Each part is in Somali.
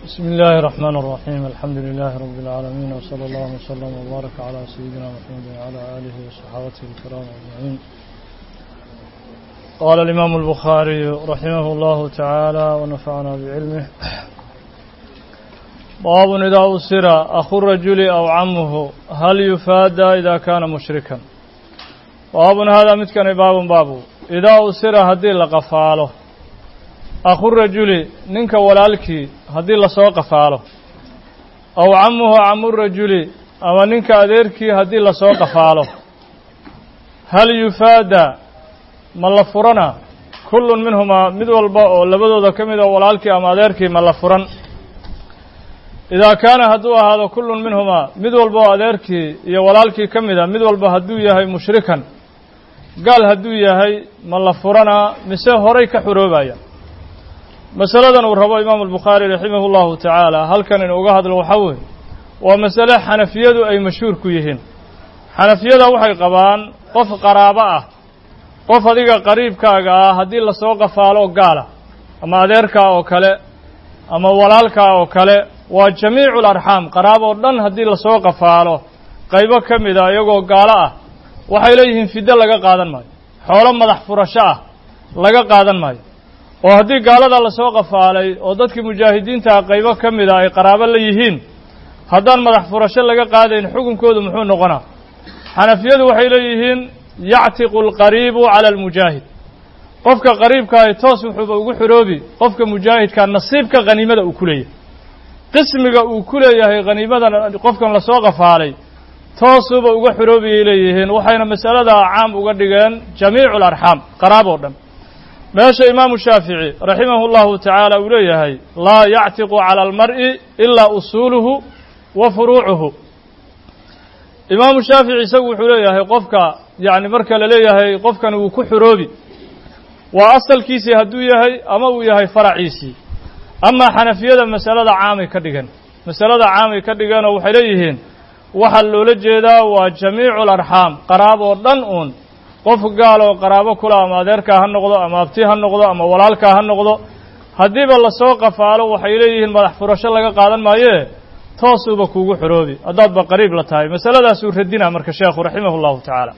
بسم الله الرحمن الرحيم الحمد لله رب العالمين وصلى الله وسلم وبارك على سيدنا محمد وعلى آله وصحابته الكرام أجمعين قال الإمام البخاري رحمه الله تعالى ونفعنا بعلمه باب إذا أسر أخو الرجل أو عمه هل يفادى إذا كان مشركا باب هذا متكن باب باب إذا أسر هدي لقفاله akhu rajuli ninka walaalkii haddii lasoo qafaalo aw camuhu camu rajuli ama ninka adeerkii haddii lasoo qafaalo hal yufaada ma la furana kullun minhumaa mid walba oo labadooda ka mid a walaalkii ama adeerkii ma la furan idaa kaana hadduu ahaado kullun minhumaa mid walba oo adeerkii iyo walaalkii ka mid a mid walba hadduu yahay mushrikan gaal hadduu yahay ma la furanaa mise horay ka xuroobaya masaladan uu rabo imaamu albukhaari raximahu llahu tacaala halkan inu uga hadlo waxaa weeye waa masale xanafiyadu ay mashhuur ku yihiin xanafiyada waxay qabaan qof qaraabo ah qof adiga qariibkaaga ah haddii lasoo qafaalo gaala ama adeerkaa oo kale ama walaalkaa oo kale waa jamiicu larxaam qaraab oo dhan haddii lasoo qafaalo qaybo ka mid a iyagoo gaalo ah waxay leeyihiin fiddo laga qaadan maayo xoolo madax furasho ah laga qaadan maayo oo haddii gaalada lasoo qafaalay oo dadkii mujaahidiintaha qaybo ka mid a ay qaraabo la yihiin haddaan madax furasho laga qaadayn xukunkoodu muxuu noqonaa xanafiyadu waxay leeyihiin yactiqu alqariibu cala almujaahid qofka qariibkaahi toos wuxuuba ugu xoroobi qofka mujaahidka nasiibka khaniimada uu ku leeyahay qismiga uu ku leeyahay khaniimadan qofkan lasoo qafaalay toosuuba uga xoroobiyay leeyihiin waxayna masaladaa caam uga dhigeen jamiicu alarxaam qaraab oo dhan meesha imaamu shaafici raximahu llahu tacaala uu leeyahay laa yactiqu cala almar'i ilaa usuuluhu wa furuucuhu imaamu shaafici isagu wuxuu leeyahay qofka yacni marka la leeyahay qofkan wuu ku xoroobi waa asalkiisii hadduu yahay ama uu yahay faraciisii amaa xanafiyada masalada caamay ka dhigan masalada caamay ka dhigeenoo waxay leeyihiin waxaa loola jeedaa waa jamiicu alarxaam qaraab oo dhan uun qof gaal oo qaraabo kula ama adeerkaa ha noqdo ama abti ha noqdo ama walaalkaa ha noqdo haddiiba lasoo qafaalo waxay leeyihiin madax furasho laga qaadan maayee toosuuba kuugu xoroobi haddaadba qariib la tahay masaladaasuu radina marka sheekhu raximah llahu tacaala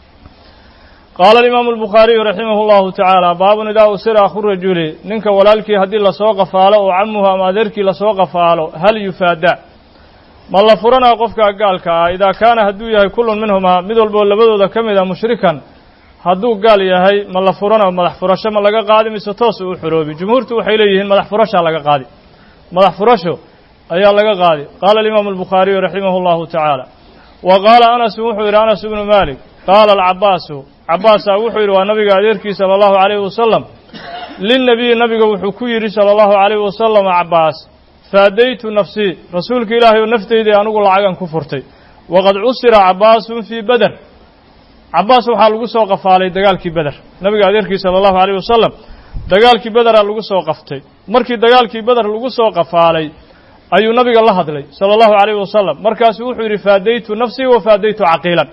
qaala alimaamu albukhaariyu raximah llahu tacaala baabun idaa usira akhu rajuli ninka walaalkii haddii lasoo qafaalo oo camuhu ama adeerkii lasoo qafaalo hal yufaada ma la furanaa qofka gaalka ah idaa kaana hadduu yahay kullun minhumaa mid walboo labadooda ka mid a mushrikan hadduu gaal yahay ma la furano madax furasho ma laga qaadi mise toos uu xoroobi jumhuurtu waxay leeyihiin madax furashaa laga qaadi madax furasho ayaa laga qaadi qaala alimaamu albukhaariyu raximahu llahu tacaala wa qaala anasu wuxuu yidhi anas ibnu malik qaala alcabaasu cabaasaa wuxuu yidhi waa nabiga adeerkii sala allahu calayhi wasalam linnabiyi nabiga wuxuu ku yidhi sala allahu calayhi wasalam cabaas faadaytu nafsii rasuulka ilaahay oo nafteydii anigu lacagan ku furtay waqad cusira cabaasun fii beder cabaas waxaa lagu soo qafaalay dagaalkii beder nabiga adeerkii sala allahu alayh wasalam dagaalkii bederaa lagu soo qaftay markii dagaalkii beder lagu soo qafaalay ayuu nabiga la hadlay sala allahu alayh wasalam markaasuu wuxuu yidhi faadaytu nafsii wa faadaytu caqiilan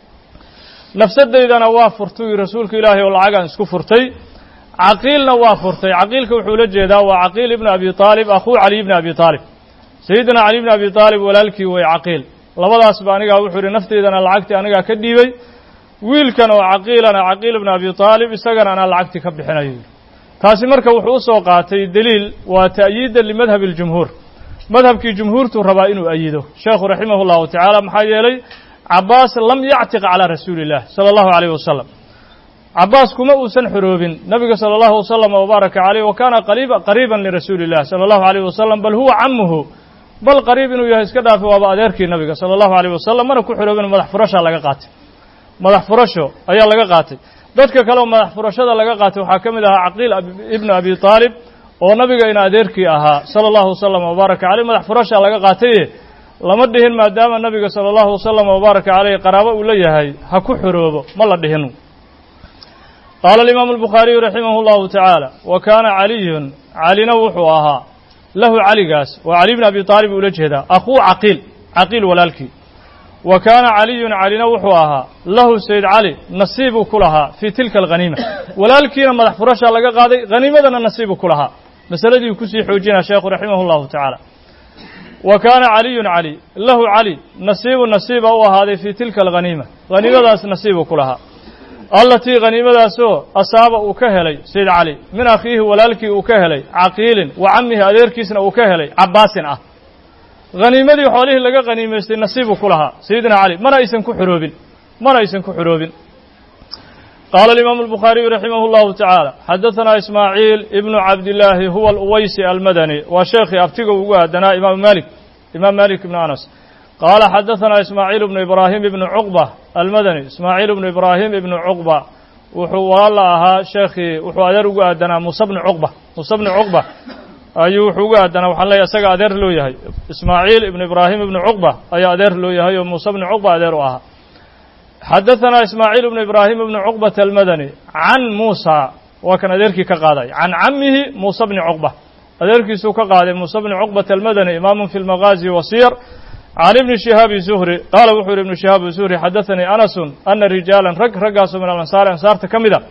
nafsadaydana waa furtay rasuulka ilaahay oo lacagan isku furtay caqiilna waa furtay caqiilka wuxuu la jeedaa waa caqiil ibna abi aalib akhuu caliy ibna abi aalib sayidina cali ibna abi aalib walaalkii way caqiil labadaasba anigaa wuxuu yidhi nafteydana lacagtii anigaa ka dhiibay wiilkan oo caqiilana caqiil ibna abi aalib isagana anaa lacagtii ka bixinayo taasi marka wuxuu usoo qaatay deliil waa ta'yiidan limadhabi اljumhuur madhabkii jumhuurtuu rabaa inuu ayido sheekhu raximah llahu tacaala maxaa yeelay cabaas lam yactiq calaa rasuuli illah sala allahu alayh wasalam cabaas kuma uusan xoroobin nabiga sala allahu wasalam wabaaraka caleyh wa kaana qariiban lirasuuli illah sala allahu alayh wasalam bal huwa camuhu bal qariib inuu yahay iska dhaafi waaba adeerkii nabiga sala allahu alayh wasalam mana ku xoroobin madax furashaa laga qaatay madax furasho ayaa laga qaatay dadka kale oo madax furashada laga qaatay waxaa ka mid ahaa caqiil ibnu abi aalib oo nabiga in adeerkii ahaa sala allahu wasalam wabaaraka caleyh madax furashaa laga qaataye lama dhihin maadaama nabiga sala allahu wasalam wabaaraka caleyh qaraabo uu la yahay ha ku xoroobo ma la dhihin qaala alimaamu albukhaariyu raximah llahu tacaala wa kaana caliyun calina wuxuu ahaa lahu caligaas waa cali bni abi aalib ula jeedaa akhuu caqiil caqiil walaalkii wa kaana caliyun calina wuxuu ahaa lahu sayd cali nasiibuu ku lahaa fii tilka alghaniima walaalkiina madax furashaa laga qaaday haniimadana nasiibuu ku lahaa masaladii kusii xoojinaa sheekhu raximah اllahu tacaala wa kaana caliyun cali lahu cali nasiibu nasiiba u ahaaday fii tilka alghaniima haniimadaas nasiibu ku lahaa allatii haniimadaasoo asaaba uu ka helay sayd cali min akhiihi walaalkii uu ka helay caqiilin wa camihi adeerkiisna uu ka helay cabaasin ah haniimadii xoolihii laga haniimaystay nasiibuu ku lahaa sayidina cali mana aysan ku xuroobin mana aysan ku xuroobin qaala alimaamu albukhaariyu raximah اllahu tacaala xadaثanaa ismaaciil ibnu cabdillaahi huwa aluwaysi almadani waa sheekhii abtiga ugu aadanaa imaamu malik imaam malik ibnu anas qaala xadaثanaa ismaaciil ibnu ibraahim ibnu cuqba almadani ismaaciil ibnu ibraahim ibnu cuqba wuxuu walaala ahaa sheekhii wuxuu adeer ugu aadanaa muuse bni cuqba muuse bni cuqba ayuu wuxuu ugu aadanaa waxaan leeyahy isaga adeer loo yahay ismaaciil ibnu ibraahim ibnu cuqba ayaa adeer loo yahay oo muuse bni cuqba adeer u ahaa xadaثanaa ismaaciil ibnu ibraahim ibnu cuqbata almadani can muusa waa kan adeerkii ka qaaday can camihi muuse bni cuqba adeerkiisuu ka qaaday muuse bni cuqbata almadani imaamun fi lmagaazi wasiyar can ibni shihaabi zuhri qaala wuxuu yihi ibnu shihaabi zuhri xadaثanii anasun ana rijaalan rag raggaasoo min alansaari ansaarta ka mida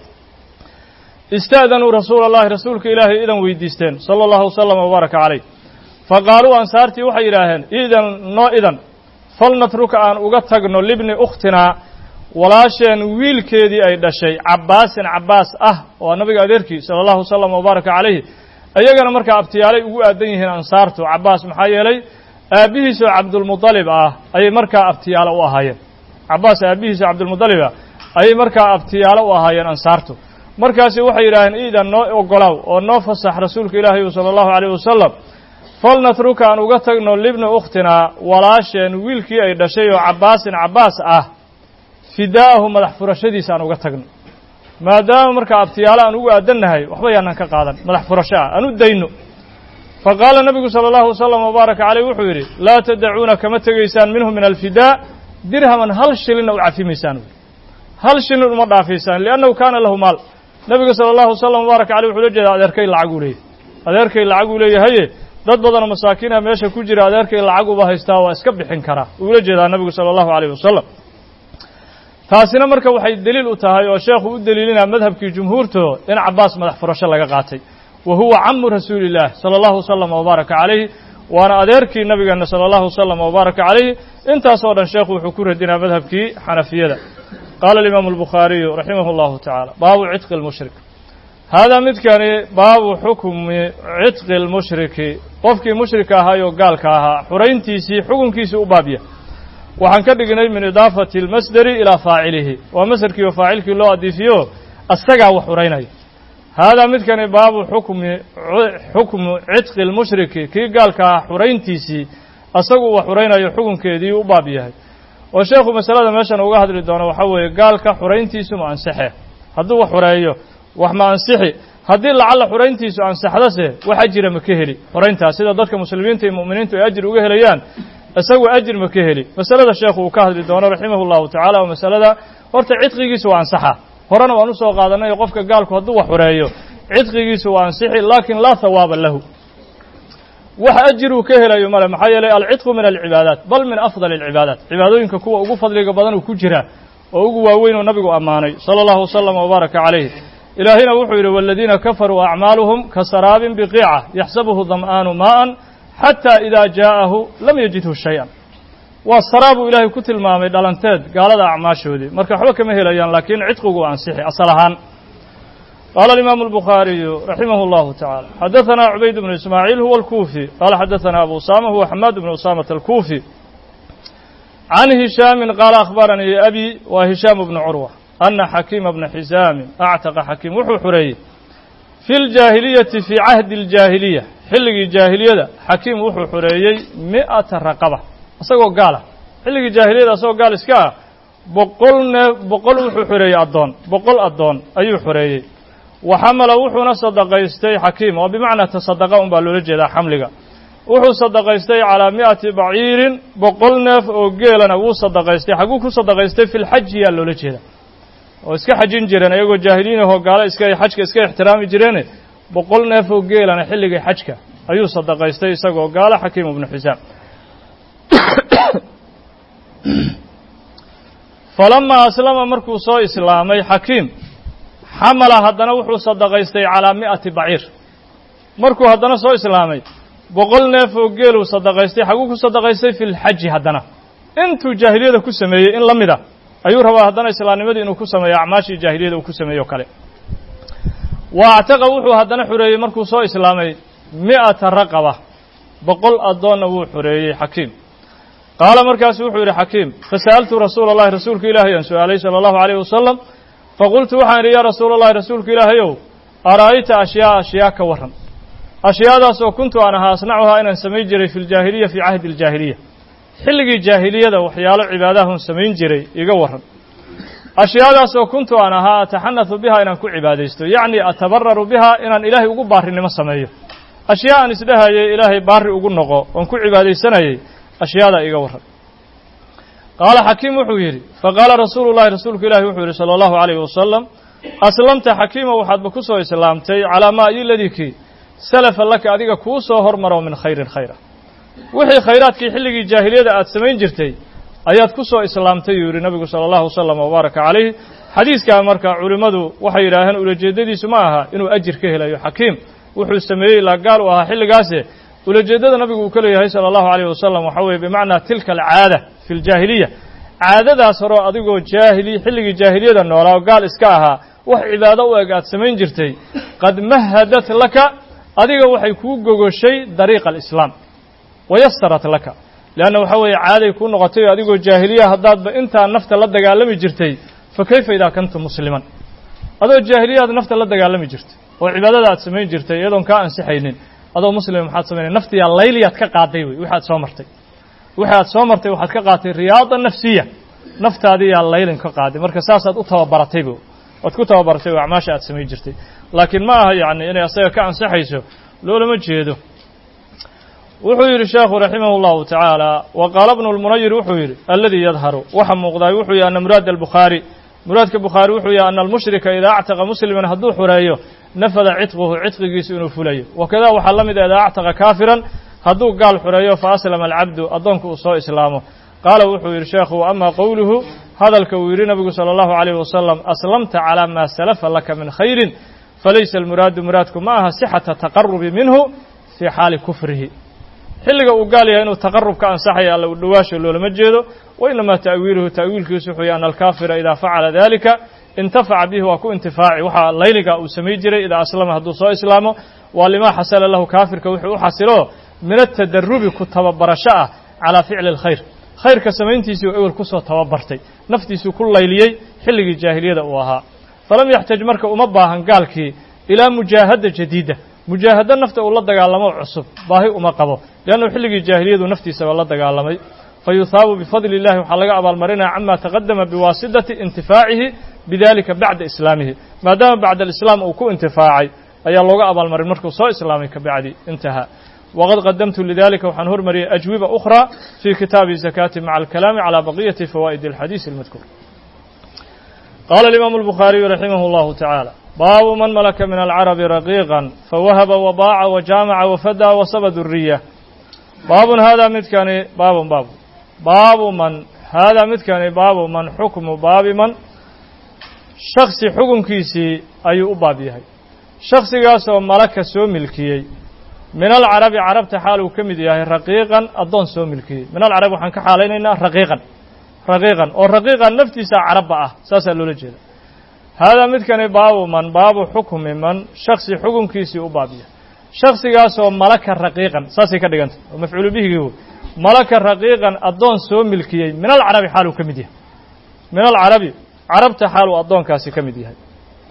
ista'danuu rasuula اllahi rasuulka ilaahay idan weydiisteen sala اllahu wslama wbaaraka calayh faqaaluu ansaartii waxay yidhaaheen idan noo idan falnatruka aan uga tagno libni ukhtinaa walaasheen wiilkeedii ay dhashay cabbaasin cabbaas ah oo nabiga adeerkii sala allahu wasalam wabaaraka calayhi iyagana markaa abtiyaalay ugu aadan yihiin ansaartu cabbaas maxaa yeelay aabbihiisoo cabdulmudalib ah ayay markaa abtiyaalo u ahaayeen cabbaas aabbihiisoo cabdulmudalib ah ayay markaa abtiyaalo u ahaayeen ansaartu markaasi waxay yidhaaheen iidan noo ogolaaw oo noo fasax rasuulka ilaahay sala allahu calayh wasalam falnatruka aan uga tagno libni ukhtinaa walaasheen wiilkii ay dhashay oo cabbaasin cabbaas ah fidaa'ahu madax furashadiisa aan uga tagno maadaama markaa abtiyaalo aan ugu aadannahay waxba yaanan ka qaadan madax furasho ah aan u dayno fa qaala nabigu sala allahu wasalam wabaaraka caleyh wuxuu yidhi laa tadacuuna kama tegaysaan minhu min alfidaa dirhaman hal shilinna u cafimaysaan hal shilin uma dhaafaysaan liannahu kaana lahu maal nabiga sala allahu wasalam wabaaraka caleyh wuxuu la jeedaa adeerkay lacag uu leeyahay adeerkay lacag uu leeyahaye dad badanoo masaakiina meesha ku jira adeerkay lacag uba haystaa waa iska bixin karaa uula jeedaa nabigu sala allahu calayh wasalam taasina marka waxay deliil u tahay oo sheekhu u deliilinaa madhabkii jumhuurto in cabbaas madax furasho laga qaatay wa huwa camu rasuulillaah sala allahu wasalam wabaaraka calayhi waana adeerkii nabigeena sala allahu wasalam wabaaraka calayhi intaasoo dhan sheekhu wuxuu ku radinaa madhabkii xanafiyada qaala alimaamu albukhaariyu raximah allahu tacaala baabu cidqi lmushrik haadaa midkani baabu xukmi cidqi lmushriki qofkii mushrika ahaayoo gaalka ahaa xurayntiisii xukunkiisii u baabya waxaan ka dhignay min idaafati almasderi ilaa faacilihi waa masderkii oo faacilkii loo adiifiyo asagaa wax xuraynaya haadaa midkani baabu xukmi xukmu cidqi lmushriki kii gaalka ah xurayntiisii asagu wax xuraynayo xukunkeedii u baab yahay oo sheekhu masalada meeshan uga hadli doono waxaa weeye gaalka xurayntiisu ma ansaxe hadduu wax xureeyo wax ma ansixi haddii lacalla xurayntiisu ansaxdase wax ajira ma ka heli xurayntaas sida dadka muslimiinta iyo mu'miniintu ay ajir uga helayaan isagu ajir ma ka heli masalada sheekhu uu ka hadli doono raximah llahu tacala oo masalada horta cidqigiisu waa ansaxa horena waan usoo qaadanay qofka gaalku hadduu wax xureeyo cidqigiisu waa ansixi laakin laa hawaaba lahu wax ajir uu ka helayo male maxaa yeelay alcidqu min alcibaadaat bal min afdal alcibaadaat cibaadooyinka kuwa ugu fadliga badan uu ku jira oo ugu waaweyn oo nabigu ammaanay sala allahu wasalam wabaaraka calayh ilaahina wuxuu yidhi waladiina kafaruu acmaaluhum kasaraabin biqiica yaxsabuhu dam'aanu maa'an xataa idaa jaa'ahu lam yajidhu shay-an waa saraabuu ilaahay ku tilmaamay dhalanteed gaalada acmaashoodii marka waxba kama helayaan laakiin cidqigu waa ansixi asal ahaan qaala alimaamu albukhaariyu raximah allahu tacala xadaثana cubayd bnu ismaaciil huwa alkuufi qaala xadaثana abu usama huwa xamaad bnu usamata alkuufi can hishaamin qaala akhbaranii abi waa hishaamu bnu curwa ana xakiima bna xisaamin actaqa xakiim wuxuu xureeyey fi ljaahiliyati fii cahdi aljaahiliya xilligii jaahiliyada xakiim wuxuu xureeyey mi'ata raqaba isagoo gaala xilligii jaahiliyada isagoo gaal iska ah boqol neef boqol wuxuu xureeyey addoon boqol addoon ayuu xureeyey wa xamala wuxuuna sadaqaystay xakiim oo bimacnaa tasadaqa un baa loola jeedaa xamliga wuxuu sadaqaystay calaa mi'ati baciirin boqol neef oo geelana wuu sadaqaystay xagguu ku sadaqaystay fi lxaji yaa loola jeeda oo iska xajin jireen iyagoo jaahiliin ahoo gaalo iska xajka iska ixtiraami jireene boqol neef oo geelana xilligii xajka ayuu sadaqaystay isagoo gaalo xakiim ibnu xisaam falamaa aslama markuu soo islaamay xakiim xamala haddana wuxuu sadaqaystay calaa mi'ati baciir markuu haddana soo islaamay boqol neef oo geeluu sadaqaystay xaguu ku sadaqaystay fi lxaji haddana intuu jaahiliyada ku sameeyey in la mid a ayuu rabaa haddana islaamnimadii inuu ku sameeyo acmaashii jaahiliyada uu ku sameeyo o kale wa actaqa wuxuu haddana xureeyey markuu soo islaamay mi'ata raqaba boqol addoonna wuu xureeyey xakiim qaala markaasu wuxuu yidhi xakiim fasa'altu rasuula allahi rasuulka ilaahay aan su-aalay sala allahu alayh wasalam faqultu waxaan idhi yaa rasuula allahi rasuulka ilaahayow ara'ayta ashyaa ashyaa ka warran ashyaadaas oo kuntu aan ahaa asnacuhaa inaan samayn jiray fi ljaahiliya fii cahdi aljaahiliya xilligii jaahiliyada waxyaalo cibaadahun samayn jiray iga warran ashyaadaas oo kuntu aan ahaa ataxanathu bihaa inaan ku cibaadaysto yacni atabararu bihaa inaan ilaahay ugu baarinimo sameeyo ashyaa aan isdhahayay ilaahay baari ugu noqo oon ku cibaadaysanayay ashyaadaa iga warran qaala xakiim wuxuu yidhi faqaala rasuulu llahi rasuulku ilahi wuxuu yidhi sala allahu alayhi wasalam aslamta xakiima waxaadba ku soo islaamtay calaa maa iyoladikii salafa laka adiga kuu soo hormaro min khayrin khayra wixii khayraadkii xilligii jaahiliyada aad samayn jirtay ayaad ku soo islaamtay yuu yidhi nabigu sala allahu wasalam wabaaraka calayh xadiiskaa marka culimmadu waxay yidhaaheen ulajeeddadiisu ma aha inuu ajir ka helayo xakiim wuxuu sameeyey ilaa gaal u ahaa xilligaase ulajeeddada nabigu uu ka leeyahay sala allahu alayh wasalam waxaa weeye bimacnaa tilka alcaada fi ljaahiliya caadadaas horeo adigoo jaahili xilligii jaahiliyada noolaa oo gaal iska ahaa wax cibaado u eg aad samayn jirtay qad mahadat laka adiga waxay kuu gogoshay dariiqa alislaam wayasarat laka leanna waxaa weeye caaday kuu noqotay oo adigoo jaahiliya haddaadba intaa nafta la dagaalami jirtay fa kayfa idaa kunta musliman adoo jaahiliyaad nafta la dagaalami jirtay oo cibaadada aad samayn jirtay iyadoon kaa ansixaynin adoo muslima maxaad samaynay naftiyaa layliyaad ka qaaday wey wixi aad soo martay wixi aad soo martay waxaad ka qaatay riyaada nafsiya naftaadiyaa laylin ka qaaday marka saasaad u tababaratayba waad ku tababaratay oo acmaasha aad samayn jirtay laakiin ma aha yacni inay asaga ka ansixayso loolama jeedo wuxuu yidhi sheekhu raximah اllahu tacaala wa qaala bnu lmunayir wuxuu yidhi aladii yadharu waxa muuqdaay wuxuu yahi ana muraad albukhaari muraadka bukhaari wuxuu yahi ana almushrika idaa actaqa musliman hadduu xureeyo nafada cidquhu cidqigiisu inuu fulayo wakada waxaa la mid a idaa actaqa kaafiran hadduu gaal xureeyo fa aslama alcabdu addoonku uu soo islaamo qaala wuxuu yidhi sheekhu ama qowluhu hadalka uu yidhi nabigu salى اllahu عalayh wasalam aslamta calى ma salafa laka min khayrin falaysa almuraadu muraadku ma aha sixata taqarubi minhu fii xaali kufrihi xilliga uu gaal yahay inuu taqarub ka ansaxaya alla u dhowaasho loolama jeedo wa inamaa ta'wiiluhu ta'wiilkiisu wuxuu yahy ana alkaafira idaa facala dalika intafaca bihi waa ku intifaaci waxaa layliga uu samay jiray idaa aslama hadduu soo islaamo waa limaa xasala lahu kaafirka wuxuu u xasilo min atadarubi ku tababarasho ah calaa ficli اlkhayr khayrka samayntiisii uu ewel kusoo tababartay naftiisuu ku layliyey xilligii jaahiliyada uu ahaa falam yaxtaj marka uma baahan gaalkii ilaa mujaahada jadiida mujaahado nafta uu la dagaalamo cusub baahi uma qabo leannu xilligii jaahiliyadu naftiisaba la dagaalamay fa yuhaabu bifadli illahi waxaa laga abaalmarinaya cama taqadama biwaasidati intifaacihi bidalika bacda islaamihi maadaama bacda alislaam uu ku intifaacay ayaa looga abaalmarin markuu soo islaamay ka bacdi intahaa wqad qadamtu lidalika waxaan hormariyay ajwiba أkhرى fي kitaabi الزakاةi maعa الكalaami عalى baqiyati fawaa'id الxadiiث الmadkuur qala الimam الbukhaariyu raximah اllahu taعaalى baabu man malaka min alcarabi raqiiqا fawahaba wabaaca wajaamaca wafada wasaba duriya baabun hada midkani baabun baabu baabu man haadaa midkani baabu man xukmu baabi man shaksi xukunkiisii ayuu u baab yahay shaksigaasoo malaka soo milkiyey min alcarabi carabta xaal uu ka mid yahay raqiiqan addoon soo milkiyey min alcarabi waxaan ka xaalaynaynaa raqiiqan raqiiqan oo raqiiqan naftiisa carabba ah saasaa loola jeeda haadaa midkani baabu man baabu xukmi man shaksi xukunkiisii u baabiya shaksigaasoo malaka raqiiqan saasay ka dhigantay oo mafcuulu bihigii wey malaka raqiiqan addoon soo milkiyey min alcarabi xaal uu ka mid yahay min alcarabi carabta xaal uu addoonkaasi ka mid yahay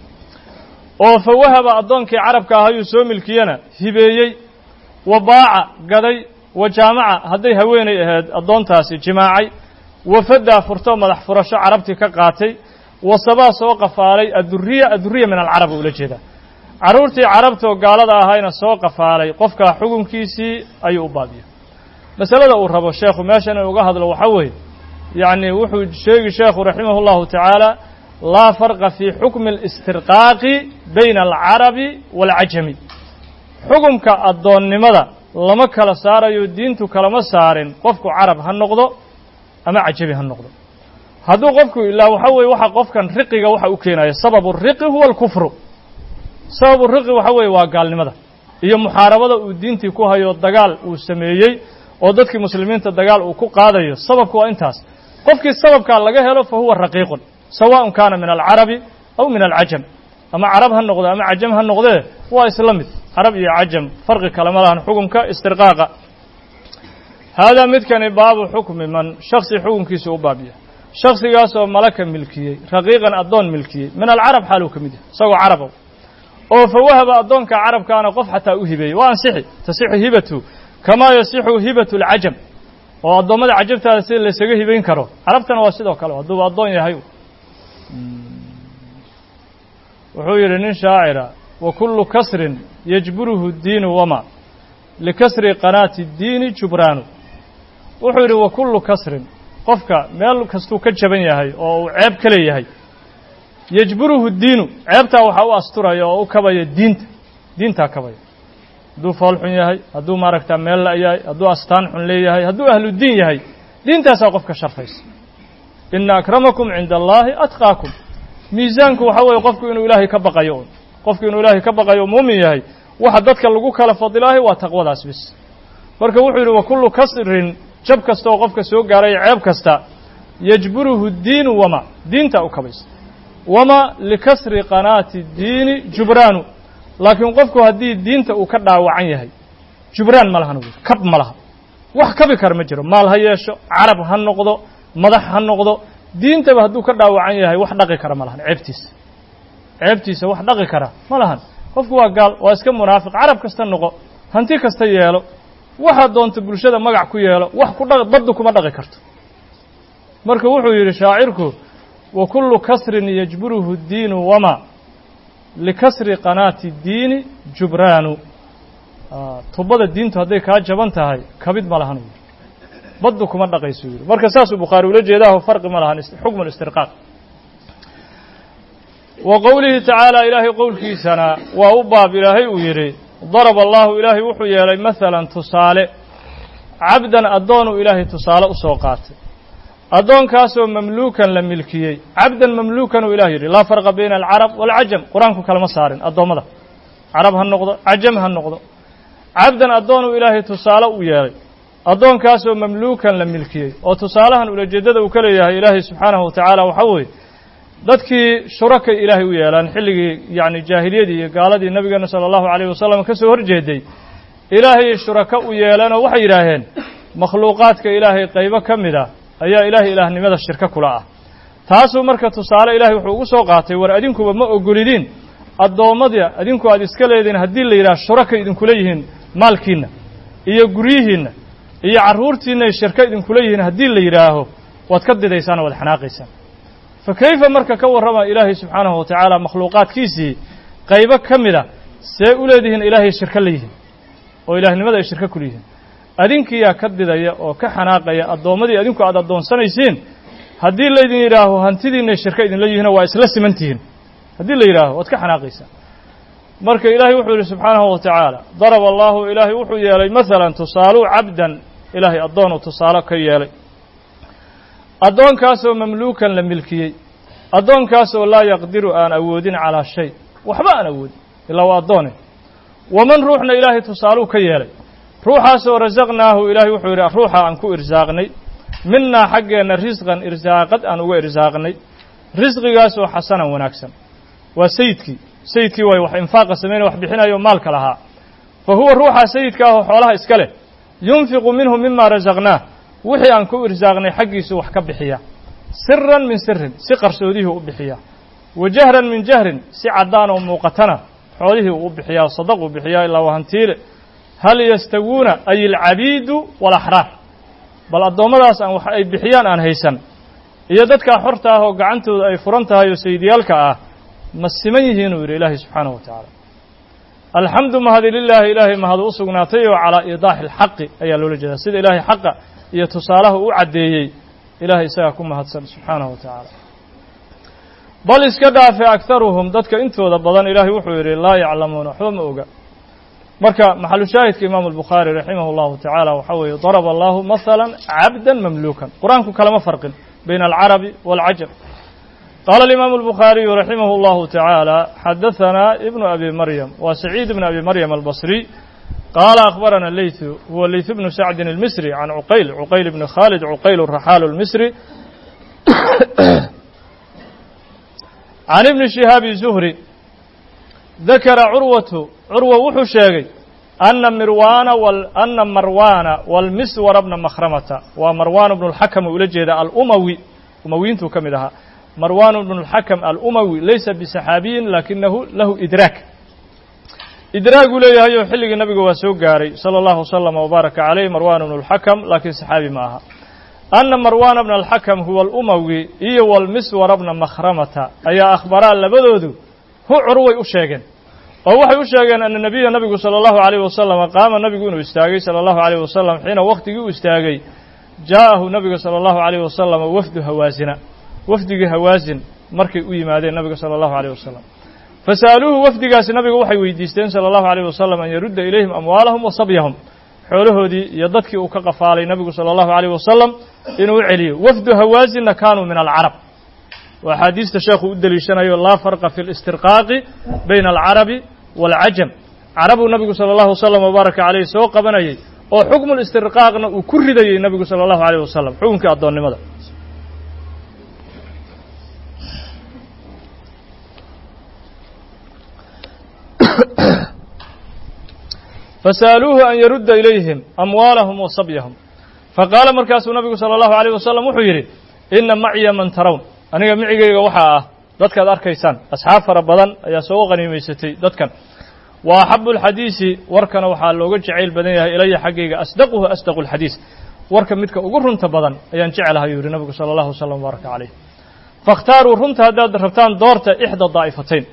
oo fa wahaba addoonkii carabka ah ayuu soo milkiyena hibeeyey wa baaca gaday wa jaamaca hadday haweenay ahayd addoontaasi jimaacay wafaddaa furto madax furasho carabtii ka qaatay wasabaa soo qafaalay adduriya adduriya min alcarab ula jeedaa carruurtii carabtoo gaalada ahayna soo qafaalay qofkaa xukunkiisii ayuu u baabiya masalada uu rabo sheekhu meeshan in uga hadlo waxaa weeye yacni wuxuu sheegi sheekhu raximah اllahu tacaala laa farqa fii xukmi اlistirqaaqi bayna alcarabi wاlcajami xukumka addoonnimada lama kala saarayo diintu kalama saarin qofku carab ha noqdo ama cajabi ha noqdo hadduu qofku ilaa waxa weeye waxa qofkan riqiga waxa u keenaya sababu riqi huwa alkufru sababu riqi waxa weeye waa gaalnimada iyo muxaarabada uu diintii ku hayo dagaal uu sameeyey oo dadkii muslimiinta dagaal uu ku qaadayo sababku waa intaas qofkii sababkaa laga helo fa huwa raqiiqun sawaaءun kaana min alcarabi aw min alcajam ama carab ha noqdo ama cajam ha noqdee waa isla mid carab iyo cajam farqi kale ma lahan xukumka istirqaaqa haadaa midkani baabu xukmi man shaksi xukunkiisa u baabiya shaksigaasoo malaka milkiyey raqiiqan addoon milkiyey min alcarab xaaluu ka mid yahay isagoo caraba oo fa wahaba addoonka carabkaana qof xataa u hibeeyey waa ansixi tasixu hibatu kamaa yasixu hibatu alcajam oo addoommada cajabtaada sida laysaga hibayn karo carabtana waa sidoo kale hadduuba addoon yahay wuxuu yidhi nin shaacira wa kullu kasrin yajburuhu diinu wama likasri qanaati اdiini jubraanu wuxuu yidhi wa kullu kasrin qofka meel kastuu ka jaban yahay oo uu ceeb ka leeyahay yajburuhu diinu ceebtaa waxaa u asturaya oo u kabaya diinta diintaa kabaya hadduu fool xun yahay hadduu maaragta meel la yahay hadduu astaan xun leeyahay hadduu ahludiin yahay diintaasaa qofka sharfaysa ina akramakum cinda allaahi atqaakum miisaanku waxaa weeye qofku inuu ilaahay ka baqayo un qofku inuu ilaahay ka baqayo muumin yahay waxa dadka lagu kala fadilaahay waa taqwadaas bis marka wuxuu yidhi wa kullu kasrin jab kasta oo qofka soo gaaray ceeb kasta yajburuhu diinu wama diintaa u kabaysa wama likasri qanaati diini jubraanu laakiin qofku haddii diinta uu ka dhaawacan yahay jubraan ma lahan kab ma laha wax kabi kara ma jiro maal ha yeesho carab ha noqdo madax ha noqdo diintaba hadduu ka dhaawacan yahay wax dhaqi kara ma lahan ceebtiisa ceebtiisa wax dhaqi kara ma lahan qofku waa gaal waa iska munaafiq carab kasta noqo hanti kasta yeelo waxaad doonto bulshada magac ku yeelo wax ku dhaq baddu kuma dhaqi karto marka wuxuu yidhi shaacirku wa kullu kasrin yajburuhu diinu wama likasri qanaati diini jubraanu tubada diintu hadday kaa jaban tahay kabid ma lahan baddu kuma dhaqayso yidhi marka saasuu bukhaari ula jeedaaho farqi ma lahan xukmu listirqaaq wa qowlihi tacaala ilaahay qowlkiisana waa u baab ilaahay uu yidhi daraba allahu ilaahay wuxuu yeelay masalan tusaale cabdan addoonuu ilaahay tusaale u soo qaatay addoonkaasoo mamluukan la milkiyey cabdan mamluukan uu ilah yidhi laa farqa bayna alcarab waalcajam qur-aanku kalama saarin addoommada carab ha noqdo cajam ha noqdo cabdan addoonuu ilaahay tusaale u yeelay addoonkaasoo mamluukan la milkiyey oo tusaalahan ulajeeddada uu ka leeyahay ilaahay subxaanahu wa tacaala waxaa weeye dadkii shurakay ilaahay u yeelaan xilligii yacni jaahiliyadii iyo gaaladii nabigeena sala allahu calayh wasalam ka soo horjeeday ilaahay shurako u yeeleenoo waxay yidhaaheen makhluuqaadka ilaahay qaybo ka mid ah ayaa ilaahay ilaahnimada shirko kula ah taasuu marka tusaale ilaahay wuxuu ugu soo qaatay war adinkuba ma ogolidiin addoommadii adinku aad iska leediin haddii la yidhaha shurakay idinkula yihiin maalkiinna iyo guryihiinna iyo carruurtiinna ay shirko idinkula yihiin haddii la yidhaaho waad ka didaysaan oo waad xanaaqaysaan fa kayfa marka ka warrama ilaahay subxaanahu wa tacaala makhluuqaadkiisii qaybo ka mid a see u leedihiin ilaahay shirko la yihiin oo ilaahnimada ay shirko kula yihiin adinkiyaa ka didaya oo ka xanaaqaya addoommadii adinku aad addoonsanaysiin haddii laydin yidhaaho hantidiinay shirko idinla yihiinoo waa isla siman tihiin haddii la yidhaaho waad ka xanaaqaysaa marka ilaahay wuxuu yidhi subxaanahu wa tacaala daraba allaahu ilaahay wuxuu yeelay masalan tusaaluu cabdan ilaahay addoonuu tusaale ka yeelay addoonkaasoo mamluukan la milkiyey addoonkaasoo laa yaqdiru aan awoodin calaa shay waxba aan awoodin ilaa waa addoone waman ruuxna ilaahay tusaaluu ka yeelay ruuxaasoo rasaqnaahu ilaahay wuxuu yidhi ruuxa aan ku irsaaqnay minnaa xaggeenna risqan irsaaqad aan uga irsaaqnay risqigaasoo xasanan wanaagsan waa sayidkii sayidkii way wax infaaqa sameynaya wax bixinayo maalka lahaa fa huwa ruuxa sayidka ahoo xoolaha iska leh yunfiqu minhu mima rasaqnaah wixii aan ku irsaaqnay xaggiisu wax ka bixiya siran min sirin si qarsoodihii u bixiya wa jahran min jahrin si caddaan oo muuqatana xoolihii uu u bixiyaa sadaquu bixiyaa ilaa waa hantiile hal yastawuuna ay alcabiidu waalaxraar bal addoommadaas aan wax ay bixiyaan aan haysan iyo dadkaa xorta ah oo gacantooda ay furan tahay oo sayidyaalka ah ma siman yihiinuu yidhi ilaahay subxaanahu wa tacaala alxamdu mahadi lilaahi ilaahay mahadu u sugnaatay oo calaa iidaaxi alxaqi ayaa loola jeedaa sida ilaahay xaqa iyo tusaalaha u caddeeyey ilaahay isagaa ku mahadsan subxaanahu wa tacaala bal iska dhaafe akharuhum dadka intooda badan ilaahay wuxuu yidhi laa yaclamuuna waxba ma oga marka maxalu shaahidka imaamu albukhaari raximah allahu tacaala waxaa weeye daraba allahu mahala cabdan mamluukan qur-aanku kalama farqin bayna alcarabi waalcajam qaala alimaamu albukhaariyu raximah اllahu tacaala xadahanaa ibnu abi maryam waa saciid ibn abi maryam albasriy qaala akhbarana leytu huwa leytu bnu sacdin almisri can cuqayl cuqayl bni khaalid cuqayl raxaalu lmisri can ibni shihaabi zuhri dakara curwatu curwa wuxuu sheegay ana mirwaana ana marwaana walmiswara bna makhramata waa marwaan bnu اlxakam ula jeeda alumawi umawiintuu ka mid ahaa marwan bnu اlxakam alumawi laysa bisaxaabiyin lakinahu lahu idraak idraaguu leeyahay oo xilligii nabiga waa soo gaaray salى اllahu wslama wbaaraka calayh marwan bnu اlxakam laakiin saxaabi ma aha ana marwana bna alxakam huwa alumawi iyo walmiswara bna makhramata ayaa akhbaraa labadoodu hu curway u sheegeen oo waxay u sheegeen ana nebiya nabigu salى اllahu عalيyh wasalam qaama nabigu inuu istaagay salى اllahu عalيyh wasalam xiina waktigii uu istaagay jaa'ahu nabiga salى اllahu عalيyh wasalam wafdu hawaasina wafdigii hawaasin markay u yimaadeen nabiga salى اllahu عalيyh wasalam fasa'aluuhu wafdigaasi nabiga waxay weydiisteen salى اllahu عalيyh wasalam an yarudda ilayhim amwaalahum wa sabyahum xoolahoodii iyo dadkii uu ka qafaalay nabigu salى اllahu عalيyh wasalam inuu u celiyo wafdu hawaasinna kaanuu min alcarab waa axaadiista sheekhu u deliishanayo laa farqa fi اlistirqaaqi bayna alcarabi wاlcajam carabuu nabigu salى اllahu wslam wbaaraka calayh soo qabanayay oo xukmu listirqaaqna uu ku ridayey nabigu salى اllahu عalيyh wasalam xukunkii addoonnimada fasa'aluuhu an yarudda ilayhim amwaalahum wa sabyahum faqaala markaasuu nabigu salى اllahu عalيyh wasalam wuxuu yidhi ina macya man tarown aniga micigayga waxaa ah dadkaad arkaysaan asxaab fara badan ayaa soo qaniimaysatay dadkan wa axabu اlxadiisi warkana waxaa looga jacayl badan yahay ilaya xaggayga asdaquhu asdaqu اlxadiis warka midka ugu runta badan ayaan jecelahay yuu yihi nabigu salى اllahu wslam wbaaraka calayh faاkhtaaruu runta haddaad rabtaan doorta ixda daa'ifatayn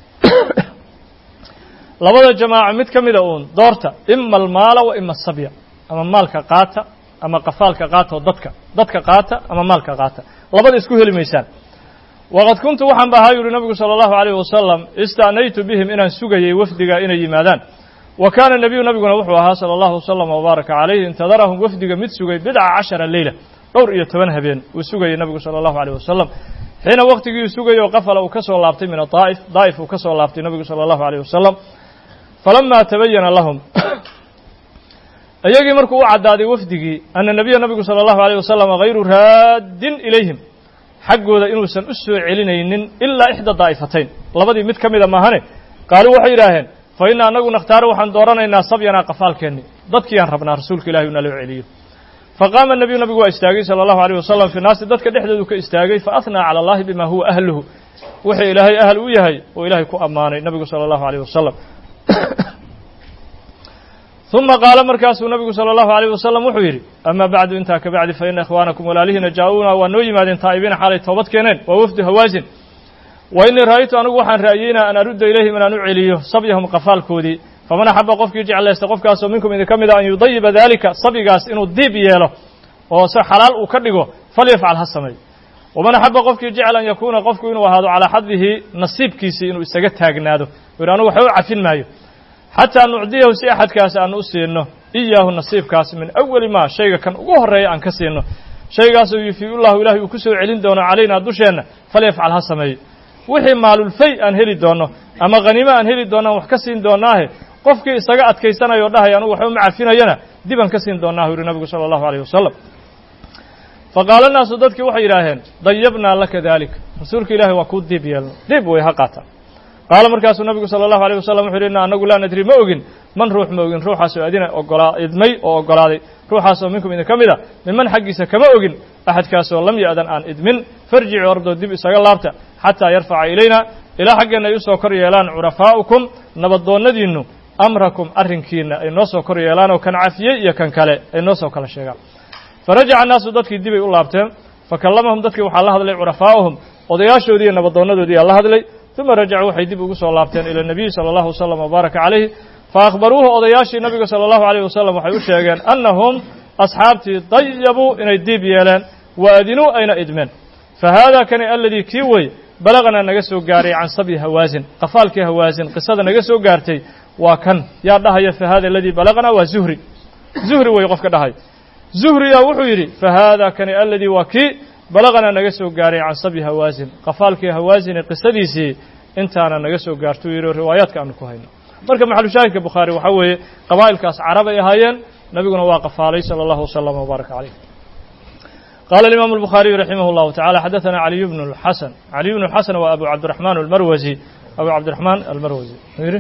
labada jamaaca mid ka mida uun doorta ima almaala wa ima asabya ama maalka qaata ama qafaalka qaata oo dadka dadka qaata ama maalka qaata labada isku heli maysaan waqad kuntu waxaan ba ahaa yuhi nabigu salى اllahu عalيyh wasalam ista'naytu bihim inaan sugayay wafdiga inay yimaadaan wa kaana nebiyu nabiguna wuxuu ahaa salى اllahu wslam wbaaraka calayh intadarahum wafdiga mid sugay bidca cashara leyla dhowr iyo toban habeen uu sugayay nabigu salى اllahu عalيh wasalam xiina waktigii uu sugayay oo qafala uu ka soo laabtay min adaa'if daa'if uu ka soo laabtay nabigu salى اllahu عalيh wasalam falama tabayana lahum iyagii markuu u caddaaday wafdigii ana nebiya nabigu salى اllahu عalيh wasalam hayru raaddin ilayhim xaggooda inuusan u soo celinaynin ilaa ixda daa'ifatayn labadii mid ka mida maahane qaaluu waxay yidhaaheen fa ina annagu nakhtaaru waxaan dooranaynaa sabyanaa qafaalkeenni dadkiiyaan rabnaa rasuulka ilahi uu naloo celiyo faqaama nebiyu nabigu waa istaagay salى اllahu عalيh wasalam fi naasi dadka dhexdoodu ka istaagay faathnaa calى اllahi bima huwa ahluhu wuxuu ilaahay ahl u yahay oo ilaahay ku ammaanay nabigu salى اllahu عalيh wasalam ثuma qaala markaasuu nabigu salى اllahu عalيh wasalam wuxuu yidhi ama bacdu intaa ka bacdi faina ikhwaanakum walaalihiina jaa-uuna waa noo yimaadeen taa'ibiina xaalay toobad keeneen waa wafdu hawaasin wa inii ra'aytu anigu waxaan ra'yeynaa an arudda ilayhim inaan u celiyo sabyahum qafaalkoodii faman axaba qofkii jeclaysta qofkaasoo minkum idinka mida an yudayiba daalika sabyigaas inuu diib yeelo oo se xalaal uu ka dhigo falyafcal ha sameey waman axaba qofkii jecel an yakuuna qofku inuu ahaado calaa xadihi nasiibkiisii inuu isaga taagnaado u yidhi anugu waxba u cafin maayo xataa nucdiyahu si axadkaas aan u siino iyaahu nasiibkaas min awali maa shayga kan ugu horreeya aan ka siino shaygaasoo yufiiu llahu ilahay uu ku soo celin doono calaynaa dusheenna falyafcal ha sameeyo wixii maalulfay aan heli doonno ama khaniimo aan heli doonno aan wax ka siin doonnaahe qofkii isaga adkaysanaya o dhahaya anugu waxba ma cafinayana dib aan ka siin doonnaa u yihi nabigu sala allahu alayh wasalam faqaala naasu dadkii waxay yidhaaheen dayabnaa laka dalik rasuulka ilahi waa kuu diib yeelno diib way ha qaata qaala markaasuu nabigu salى اllahu alيه wasalam wuxu yhi ina anagu laa nadri ma ogin man ruux ma ogin ruuxaasoo adina ogolaa idmay oo ogolaaday ruuxaasoo minkum idin ka mid a miman xaggiisa kama ogin axadkaasoo lam ya'dan aan idmin farjicu ordoo dib isaga laabta xataa yarfaca ilayna ilaa xaggeenna ay usoo kor yeelaan curafaa'ukum nabadoonnadiinnu amrakum arrinkiina ay noo soo kor yeelaan oo kan cafiyey iyo kan kale ay noo soo kala sheegaan farajaca annaasu dadkii dibay u laabteen fakallamahum dadkii waxaa la hadlay curafaa'uhum odayaashoodii iyo nabadoonnadoodii aa la hadlay uma rajacuu waxay dib ugu soo laabteen ila nebiyi salى اllahu wasalam wbaaraka calayhi faأkhbaruuhu odayaashii nabiga salى اllahu عalيyh wasalam waxay u sheegeen annahum asxaabtii dayabuu inay diib yeeleen wa adinuu ayna idmeen fahaada kani aladii kii wey balaqnaa naga soo gaaray can sabyi hawaasin qafaalkii hawaasin qisada naga soo gaartay waa kan yaa dhahaya fahaada aladii balaqnaa waa zuhri zuhri wey qofka dhahay zuhriyaa wuxuu yidhi fahaada kani aladii waa kii balaqana naga soo gaaray can sabyi hawaasin qafaalkii hawaasine qisadiisii intaana naga soo gaartuu yidhi riwaayaadka aanu ku hayno marka maxalushaahidka bukhaari waxaa weeye qabaa'ilkaas carab ay ahaayeen nabiguna waa qafaalay sala allahu wasalam wbaaraka caleyh qala alimaamu الbukhaariyu raximah اllahu tacala xadaثana caliy bnu اlxasan caliy bnu اlxasan waa abu cabdiraxmaan almarwasi abu cabdiraxmaan almarwasi yidhi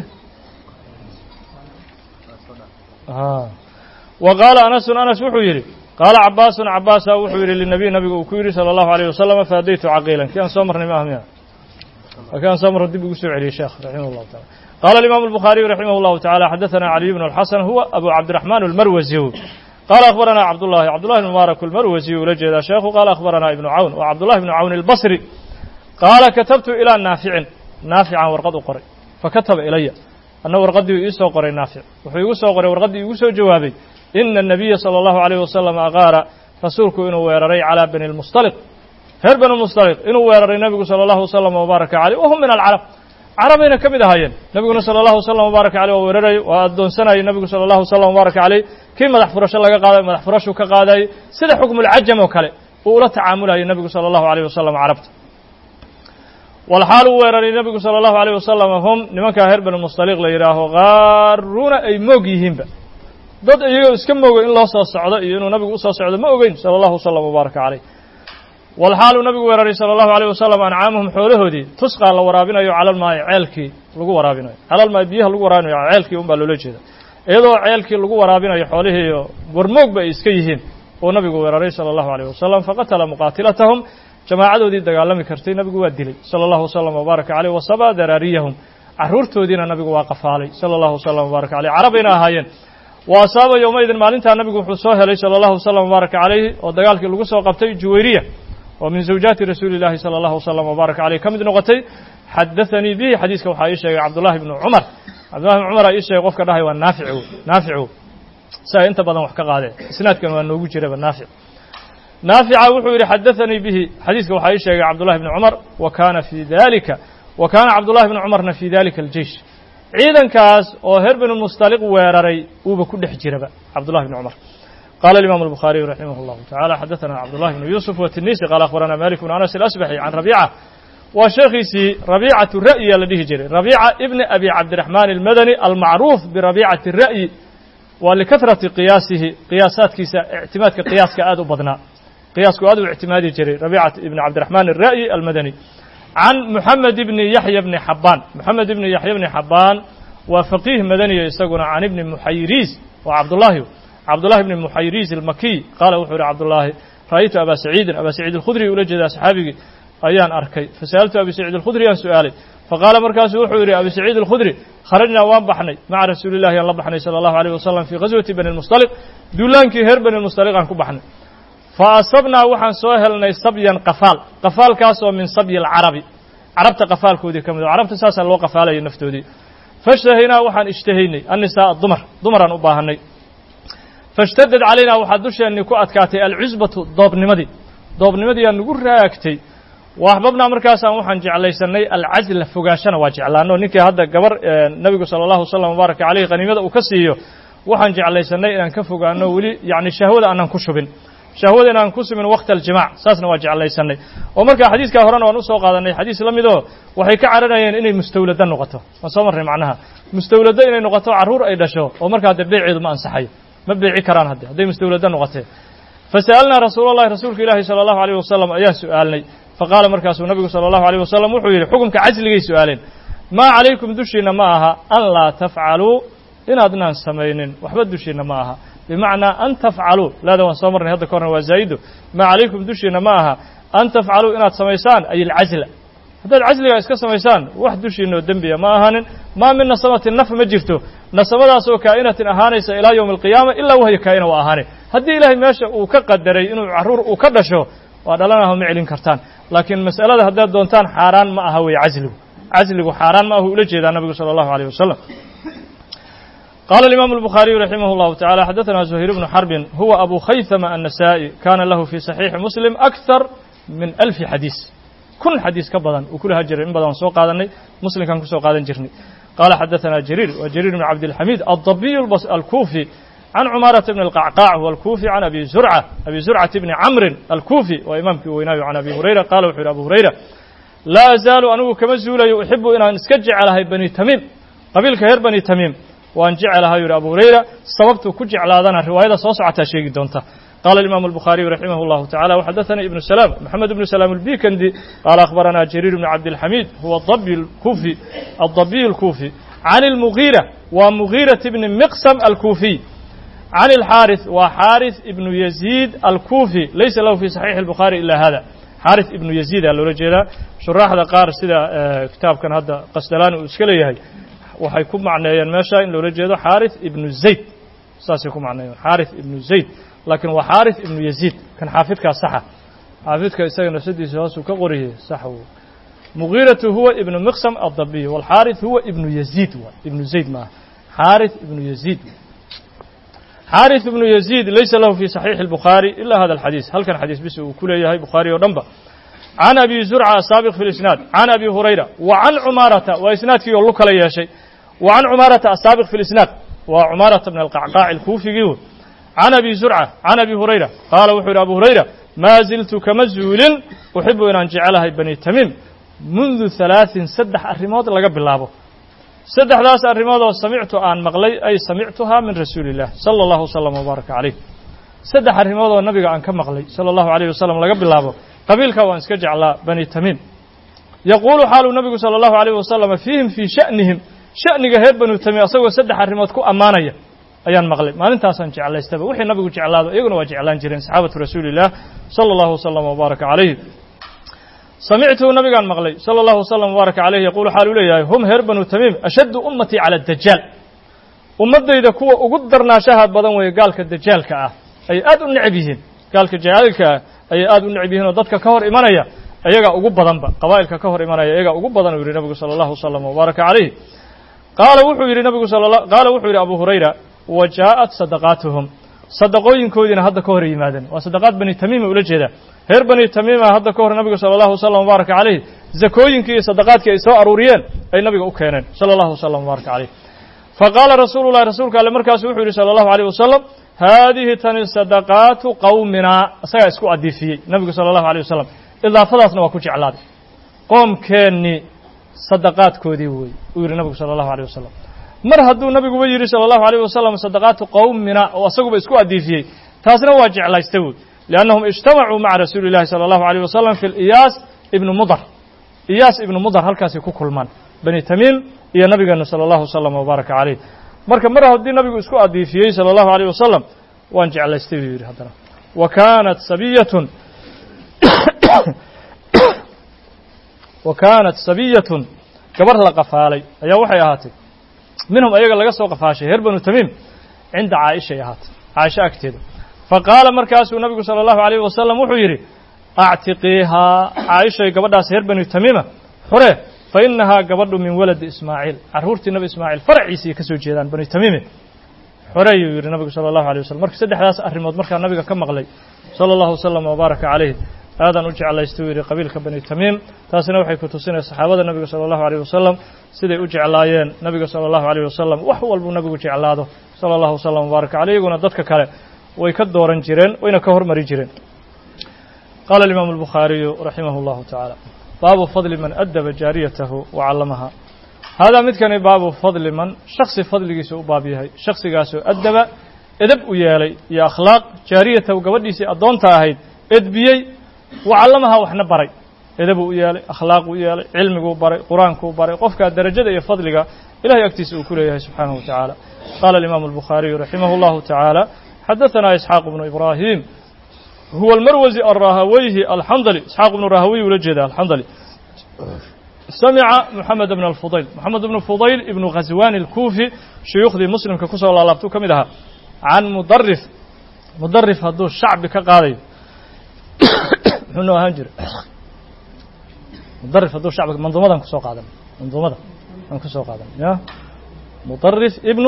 wa qaala anasun anas wuxuu yidhi qaala cabaasun cabaasa wuxuu yidhi linabiy nabiga uu ku yidhi salى اllahu alيyh wasalam faadaytu caqiilan kii aan soo marnay ma ah miya kii aan soo marno dib igu soo celiyey sheekh raximah اllahu taala qala alimaamu الbukhaariyu raximah اllahu tacala xadaثana caliy bnu اlxasan huwa abu cabdiraxmaan almarwasi قال أخبرنا عبد الله عبد الله بن مبارك المروزي ولا جيدا شيخ قال أخبرنا ابن عون وعبد الله بن عون البصري قال كتبت إلى نافع نافعا ورقد قري فكتب إلي أنه ورقدي يسو قري نافع وحي يسو قري ورقدي يسو جوابي إن النبي صلى الله عليه وسلم أغار رسولك إنه ويرري على بن المصطلق هر بن المصطلق إنه ويرري النبي صلى الله عليه وسلم وبارك عليه وهم من العرب carabayna ka mid ahaayeen nebiguna sala allahu wasalam wbaaraka caleyh waa weeraray waa addoonsanayay nebigu sala allahu wasalam wbaaraka caleyh kii madax furasho laga qaaday madax furashuu ka qaadayay sida xukmulcajam oo kale uu ula tacaamulayay nebigu sala allahu aleyh wasalam carabta walxaal uu weeraray nebigu sala allahu aleyh wasalam hum nimankaa reer banu mustaliq la yidhaaho qaaruuna ay moog yihiinba dad iyagoo iska mooga in loo soo socdo iyo inuu nabigu usoo socdo ma ogeyn sala allahu wasalam wbaaraka caleyh walxaaluu nabigu weeraray sala allahu aleyh wasalam ancaamahum xoolahoodii tusqaa la waraabinayo calalmaayi ceelkii lagu waraabinayo calalmaayi biyaha lagu waraabinayo ceelkii un baa loola jeeda iyadoo ceelkii lagu waraabinayo xoolihiiyo warmoogba ay iska yihiin uu nabigu weeraray sala allahu aleyh wasalam faqatala muqaatilatahum jamaacadoodii dagaalami kartay nabigu waa dilay sala allahu wasalam wbaaraka caleyh wasabaa daraariyahum carruurtoodiina nabigu waa qafaalay sala allahu wasalam wbaaraka caleyh carabayna ahaayeen wa asaaba yowmaydin maalintaa nabigu wuxuu soo helay sala allahu wasalam wbaaraka caleyh oo dagaalkii lagu soo qabtay juwayriya oo min zawjaati rasuuli llahi sala allahu wasalam wbaaraka caleyh ka mid noqotay xadaanii bihi xadiiska waxaa ii sheegay cabdullahi bnu cumar cabdullahi bnu cumar aa ii sheegay qofka dhahay waa naaficu naaficu saa inta badan wax ka qaadee isnaadkan waa noogu jiraba naafic naafica wuxuu yidhi xadaanii bihi xadiiska waxaa ii sheegay cabdullahi bni cumar wa kaana fii dalika wa kaana cabdullahi bni cumarna fii dalika aljeish ciidankaas oo reer binu mustaliq weeraray uuba ku dhex jiraba cabdullahi bni cumar قال الإمام البخاري رحمه الله تعالى حدثنا عبد الله بن يوسف والتنيسي قال أخبرنا مالك بن أنس الأسبحي عن ربيعة وشيخيسي ربيعة الرأي الذي جري ربيعة ابن أبي عبد الرحمن المدني المعروف بربيعة الرأي ولكثرة قياسه قياسات كيسا اعتماد كقياس كآد بدنا قياس كآد اعتمادي جري ربيعة ابن عبد الرحمن الرأي المدني عن محمد بن يحيى بن حبان محمد بن يحيى بن حبان وفقيه مدني يستقون عن ابن محيريز وعبد الله عبد الله بن محيريز المكي قال وحور عبد الله رأيت أبا سعيد أبا سعيد الخدري ولجد أصحابي أيان أركي فسألت أبي سعيد الخدري عن سؤالي فقال مركز وحور أبي سعيد الخدري خرجنا وان بحني مع رسول الله الله بحني صلى الله عليه وسلم في غزوة بني المصطلق دولانكي هر بني المصطلق عن كبحني فأصبنا وحن سوهلنا صبيا قفال قفال كاسو من صبي العربي عربت قفال كودي كم عربت ساسا لو قفالي نفتودي فاشتهينا وحن اشتهيني النساء الضمر ضمرا أباهني fashtadad calaynaa waxaa dusheenni ku adkaatay alcusbatu doobnimadii doobnimadii aa nagu raagtay wa axbabnaa markaasaan waxaan jeclaysanay alcasla fogaashana waa jeclaano ninkii hadda gabar nebigu sala allahu wasalam wabaaraka caleyh qaniimada uu ka siiyo waxaan jeclaysanay inaan ka fogaano weli yacni shahwada aanan ku shubin shahwada inaan ku sumin wakti aljimac saasna waa jeclaysanay oo markaa xadiiskaa horena waan usoo qaadanay xadiis la midoo waxay ka caranayeen inay mustawlado noqoto waan soo marnay macnaha mustawlado inay noqoto carruur ay dhasho oo markaa dee beeceedu ma ansaxayo ma beeci karaan hadde hadday mustawlado noqotee fasa'alnaa rasuul allahi rasuulka ilaahi sala allahu alayh wasalam ayaan su'aalnay faqaala markaasuu nabigu sala allahu alayh wasalam wuxuu yidhi xukumka casligay su'aaleen maa calaykum dushiinna ma aha an laa tafcaluu inaadnaan samaynin waxba dushiinna ma aha bimacnaa an tafcaluu laada waan soo marnay hadda ka horna waa zaa'ido maa calaykum dushiinna ma aha an tafcaluu inaad samaysaan ay alcasla haddaad casligaa iska samaysaan wax dushiinoo dembiya ma ahaanin maa min nasamatin naf ma jirto nasamadaas oo kaa'inatin ahaanaysa ilaa yowmi alqiyaama ilaa wahya kaa'ina waa ahaane haddii ilaahay meesha uu ka qadaray inuu carruur uu ka dhasho waa dhalanaho ma celin kartaan laakiin mas'alada haddaad doontaan xaaraan ma aha weeye casligu casligu xaaraan ma ahu ula jeedaa nabigu sala allahu alayh wasalam قال الإمام البخاري رحمه الله تعالى حدثنا زهير بن حرب هو أبو خيثم النسائي كان له في صحيح مسلم أكثر من ألف حديث كن حديث كبدا وكلها جرير إن بدن سوق قادني مسلم كان كسوق قادن جرني قال حدثنا جرير وجرير بن عبد الحميد الضبي البص الكوفي can cumaarata bni alqacqaac huwa alkuufi can abi zurca abi zurcata bni camrin alkuufi waa imaamkii weynaayo can abi hurayra qaala wuxuu yidhi abu hurayra laa azaalu anigu kama zuulayo uxibu inaan iska jecelahay bani tamiim qabiilka reer bani tamiim waan jecelahay yidhi abu hurayra sababtuu ku jeclaadana riwaayada soo socotaa sheegi doonta قال الإمام البخاري رحمه الله تعالى وحدثني ابن سلام محمد بن سلام البيكندي قال أخبرنا جرير بن عبد الحميد هو الضبي الكوفي الضبي الكوفي عن المغيرة ومغيرة بن مقسم الكوفي عن الحارث وحارث ابن يزيد الكوفي ليس له في صحيح البخاري إلا هذا حارث ابن يزيد اللي رجلا شراح ذا قار سيدا كتاب كان هذا قسدلان وإسكالي waxay ku macneeyeen meesha in loola jeedo xaarith ibnu zayd saasay ku macneeyeen xaarith ibnu zayd laakiin waa xaarith ibnu yaziid kan xaafidkaa saxa xaafidka isaga nafsadiisa hoosuu ka qoriyey sax uu mugiiratu huwa ibnu miqsam addabiy walxaarith huwa ibnu yaziid waa ibnu zayd maaha xaarith ibnu yaziid xaarith ibnu yaziid laysa lahu fi saxiixi الbukhaari ila hada alxadiis halkan xadiis bis uu ku leeyahay bukhaari oo dhan ba can abi zurca asaabiq fi lisnaad can abi hurayra wa can cumaarata waa isnaadkii oo lu kala yeeshay wa can cumaarata asaabiq fi lisnaad waa cumaarata bn alqacqaac alkuufigii wey can abi zurca can abi hurayra qaala wuxuu yidhi abu hurayra maa ziltu kama zuulin uxibu inaan jecelahay bani tamiim mundu halaaثin saddex arrimood laga bilaabo saddexdaas arrimood oo samictu aan maqlay ay samictuhaa min rasuuli illah sala allahu wasalam wbaaraka calayh saddex arrimood oo nabiga aan ka maqlay sala allahu alayh wasalam laga bilaabo qabiilka waan iska jeclaa bani tamiim yaquulu xaaluu nabigu sala allahu alayh wasalama fiihim fii sha'nihim sha'niga reer banu tamiim asagoo saddex arrimood ku ammaanaya ayaan maqlay maalintaasaan jeclaystaba wixii nabigu jeclaado iyaguna waa jeclaan jireen saxaabatu rasuuli illah sala allahu wasalam wbaaraka calayhi samictuu nabigaan maqlay sala allahu wasalam wbaaraka calayhi yaquulu xaaluu leeyahay hum reer banu tamiim ashaddu ummatii cala dajaal ummaddayda kuwa ugu darnaashaha badan weeye gaalka dajaalka ah ay aad u necab yihiin gaalka jacaalka ah ayay aad u necab yihiin oo dadka ka hor imanaya ayagaa ugu badanba qabaa'ilka ka hor imanaya ayagaa ugu badan uu yidhi nabigu sala allahu wasalam wbaaraka calayhi qaala wuxuu yidhi nabigu qaala wuxuu yidhi abu hurayra wa jaa'at sadaqaatuhum sadaqooyinkoodiina hadda ka hor yimaadeen waa sadaqaad bani tamiima ula jeedaa reer bani tamiima hadda ka hor nabigu sala allahu wasalam wbaaraka calayh zakooyinkii iyo sadaqaadkii ay soo aruuriyeen ay nabiga u keeneen sala allahu wasalam wbaaraka calayh faqaala rasuulu llahi rasuulka alle markaasu wuxuu yidhi sala allahu alayh wasalam haadihi tani sadaqaatu qowminaa isagaa isku adiifiyey nabigu sala allahu alayh wasalam idaafadaasna waa ku jeclaaday qoomkeennii sadaqaadkoodii wey uu yidhi nabigu sala allahu alayh wasalam mar hadduu nabiguba yidhi sala allahu alayh wasalam sadaqaatu qowmina oo asaguba isku adiifiyey taasna waa jeclaysta wey liannahum ijtamacuu maca rasuuli llahi sala allahu alayh wasalam fi liyaas ibnu mudar iyaas ibnu mudar halkaasay ku kulmaan bani tamiim iyo nabigeena sala allahu wasalam wbaaraka calayh marka mar haddii nabigu isku adiifiyey sala allahu alayh wasalam waan jeclaystay buu yidhi haddana wa kaanat sabiyatun wa kaanat sabiyatun gabar la qafaalay ayaa waxay ahaatay minhum ayaga laga soo qafaashay reer banu tamiim cinda caaishay ahaatay caaisho agteeda faqaala markaasuu nabigu sala allahu alayh wasalam wuxuu yidhi actiqiihaa caaishay gabadhaas reer banu tamiima xure fa inahaa gabadhu min waladi ismaaciil carruurtii nabi ismaaciil faraciisii ka soo jeedaan banu tamiime xoreeyuu yidhi nabigu sala allahu alay wasalam marka saddexdaas arrimood markaa nabiga ka maqlay sala allahu wasalam wabaaraka calayh aadaan u jeclaystay uu yidhi qabiilka bani tamiim taasina waxay ku tusinaya saxaabada nabiga sala allahu alayh wasalam siday u jeclaayeen nabiga sala allahu alayh wasalam wax walbuu nabigu jeclaado sala allahu wasalam wabaaraka caleyh iyaguna dadka kale way ka dooran jireen wayna ka hormari jireen qaala alimaamu albukhaariyu raximah allahu tacaala baabu fadli man adaba jaariyatahu wa callamaha haadaa midkani baabu fadli man shaksi fadligiisa u baab yahay shaksigaasoo addaba edab u yeelay iyo akhlaaq jaariyatahu gabadhiisii addoonta ahayd edbiyey wa callamaha waxna baray edabuu u yeelay akhlaaquu u yeelay cilmiguu baray qur-aankuu baray qofkaa derajada iyo fadliga ilahay agtiisa uu ku leeyahay subxaanahu wa tacaala qaala alimaamu albukhaariyu raximah allahu tacaala xadaثanaa isxaaq bnu ibraahim huwa almarwasi alrahaweyhi alxandali isxaaq bnu rahawey ula jeeda alxandali samica moxamed bn alfudayl moxamed bnu fudayl ibnu khaswani alkuufi shuyuukhdii muslimka kusoo laalaabtuu ka mid ahaa can mudarif mudarif hadduu shacbi ka qaadayo muxuu noo ahaan jiray mudarif hadduu shacbi manduumadan kusoo qaadan manduumada aan kusoo qaadan ya mudarif ibnu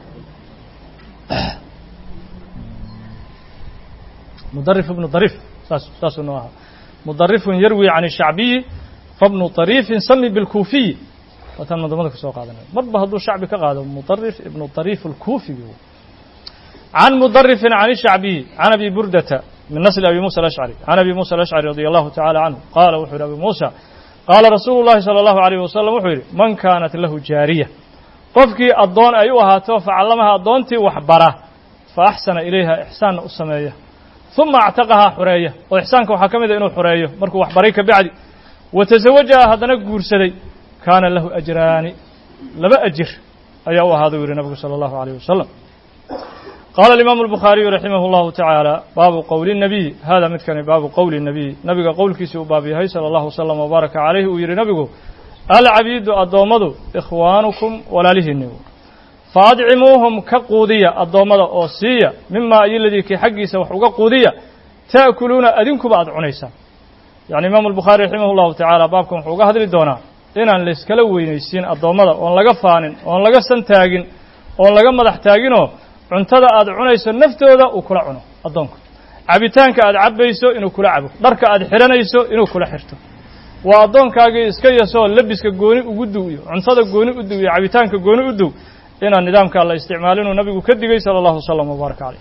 mudarif ibnu darif saas saasuu noo ahaa mudarifun yarwi can shacbiyi fabnu طariifin sami bilkuufiyi waataan manduumada kusoo qaadanay marba hadduu shacbi ka qaado mudarif ibnu طariif alkuufigi can mudarifin can ishacbiyi can abi burdata min nasli abi musa alashcari can abi musa alashcari radi allahu tacala canhu qaala wuxuu yidhi abi muusa qaala rasuulu llahi sala allahu alayh wasalam wuxuu yidhi man kaanat lahu jaariya qofkii addoon ay u ahaato facallamaha addoontii waxbara fa axsana ilayha ixsaanna u sameeya uma actaqahaa xureeya oo ixsaanka waxaa ka mid a inuu xureeyo markuu waxbaray ka bacdi wa tasawajaha haddana guursaday kaana lahu ajraani laba ajir ayaa u ahaada u yidhi nabigu salى اllahu عalيه wasalam qaala alimaamu الbukhaariyu raximah اllahu tacaala baabu qowli الnabiy hada midkani baabu qowli الnabiy nabiga qowlkiisii uu baab yahay salى اllahu wslm wbaaraka calayh uu yidhi nabigu alcabiidu addoommadu ikhwaanukum walaalihiinni faadcimuuhum ka quudiya addoommada oo siiya mimaa iyoladii kii xaggiisa wax uga quudiya ta'kuluuna adinkuba aad cunaysaan yacni imaamu albukhaari raximah llahu tacaala baabkan wuxuu uga hadli doonaa inaan layskala weynaysiin addoommada oon laga faanin oon laga santaagin oon laga madax taaginoo cuntada aad cunayso naftooda uu kula cuno addoonku cabitaanka aad cabbayso inuu kula cabo dharka aad xidhanayso inuu kula xirto waa addoonkaagii iska yasoo labiska gooni ugu duw iyo cuntada gooni u duw iyo cabitaanka gooni u duw inaan nidaamkaa la isticmaalinuu nabigu ka digay sala allahu wasalam wbaaraka caleyh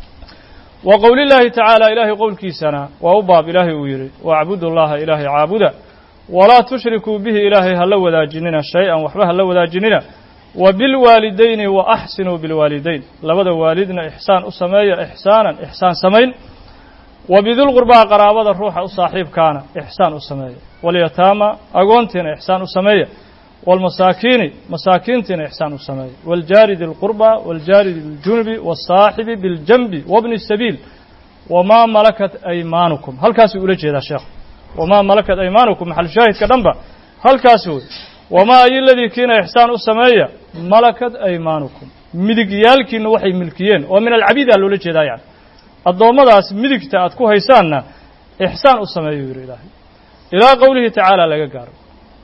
wa qowli llaahi tacaala ilaahay qowlkiisana waa u baab ilaahay uu yidhi wacbudu llaha ilaahay caabuda walaa tushrikuu bihi ilaahay hala wadaajinina shay-an waxba hala wadaajinina wa bilwaalidayni wa axsinuu bilwaalidayn labada waalidna ixsaan u sameeya ixsaanan ixsaan samayn wa bidulqurbaa qaraabada ruuxa u saaxiibkaana ixsaan u sameeya walyataama agoontiina ixsaan u sameeya wاlmasaakiini masaakiintiina ixsaan u sameeya wاljaari di lqurba wاljaari biljunubi wالsaaxibi biاljanbi wabni الsabiil wamaa malakat aymaanukum halkaasuu ula jeedaa sheekhu wamaa malakat aymaanukum maxal shaahidka dhanba halkaas wey wamaa ayoladii kiina ixsaan u sameeya malakat aymaanukum midigyaalkiina waxay milkiyeen oo min alcabiida loola jeedaa yani addoommadaas midigta aad ku haysaanna ixsaan u sameeya yidhi ilaahay ilaa qowlihi tacaala laga gaaro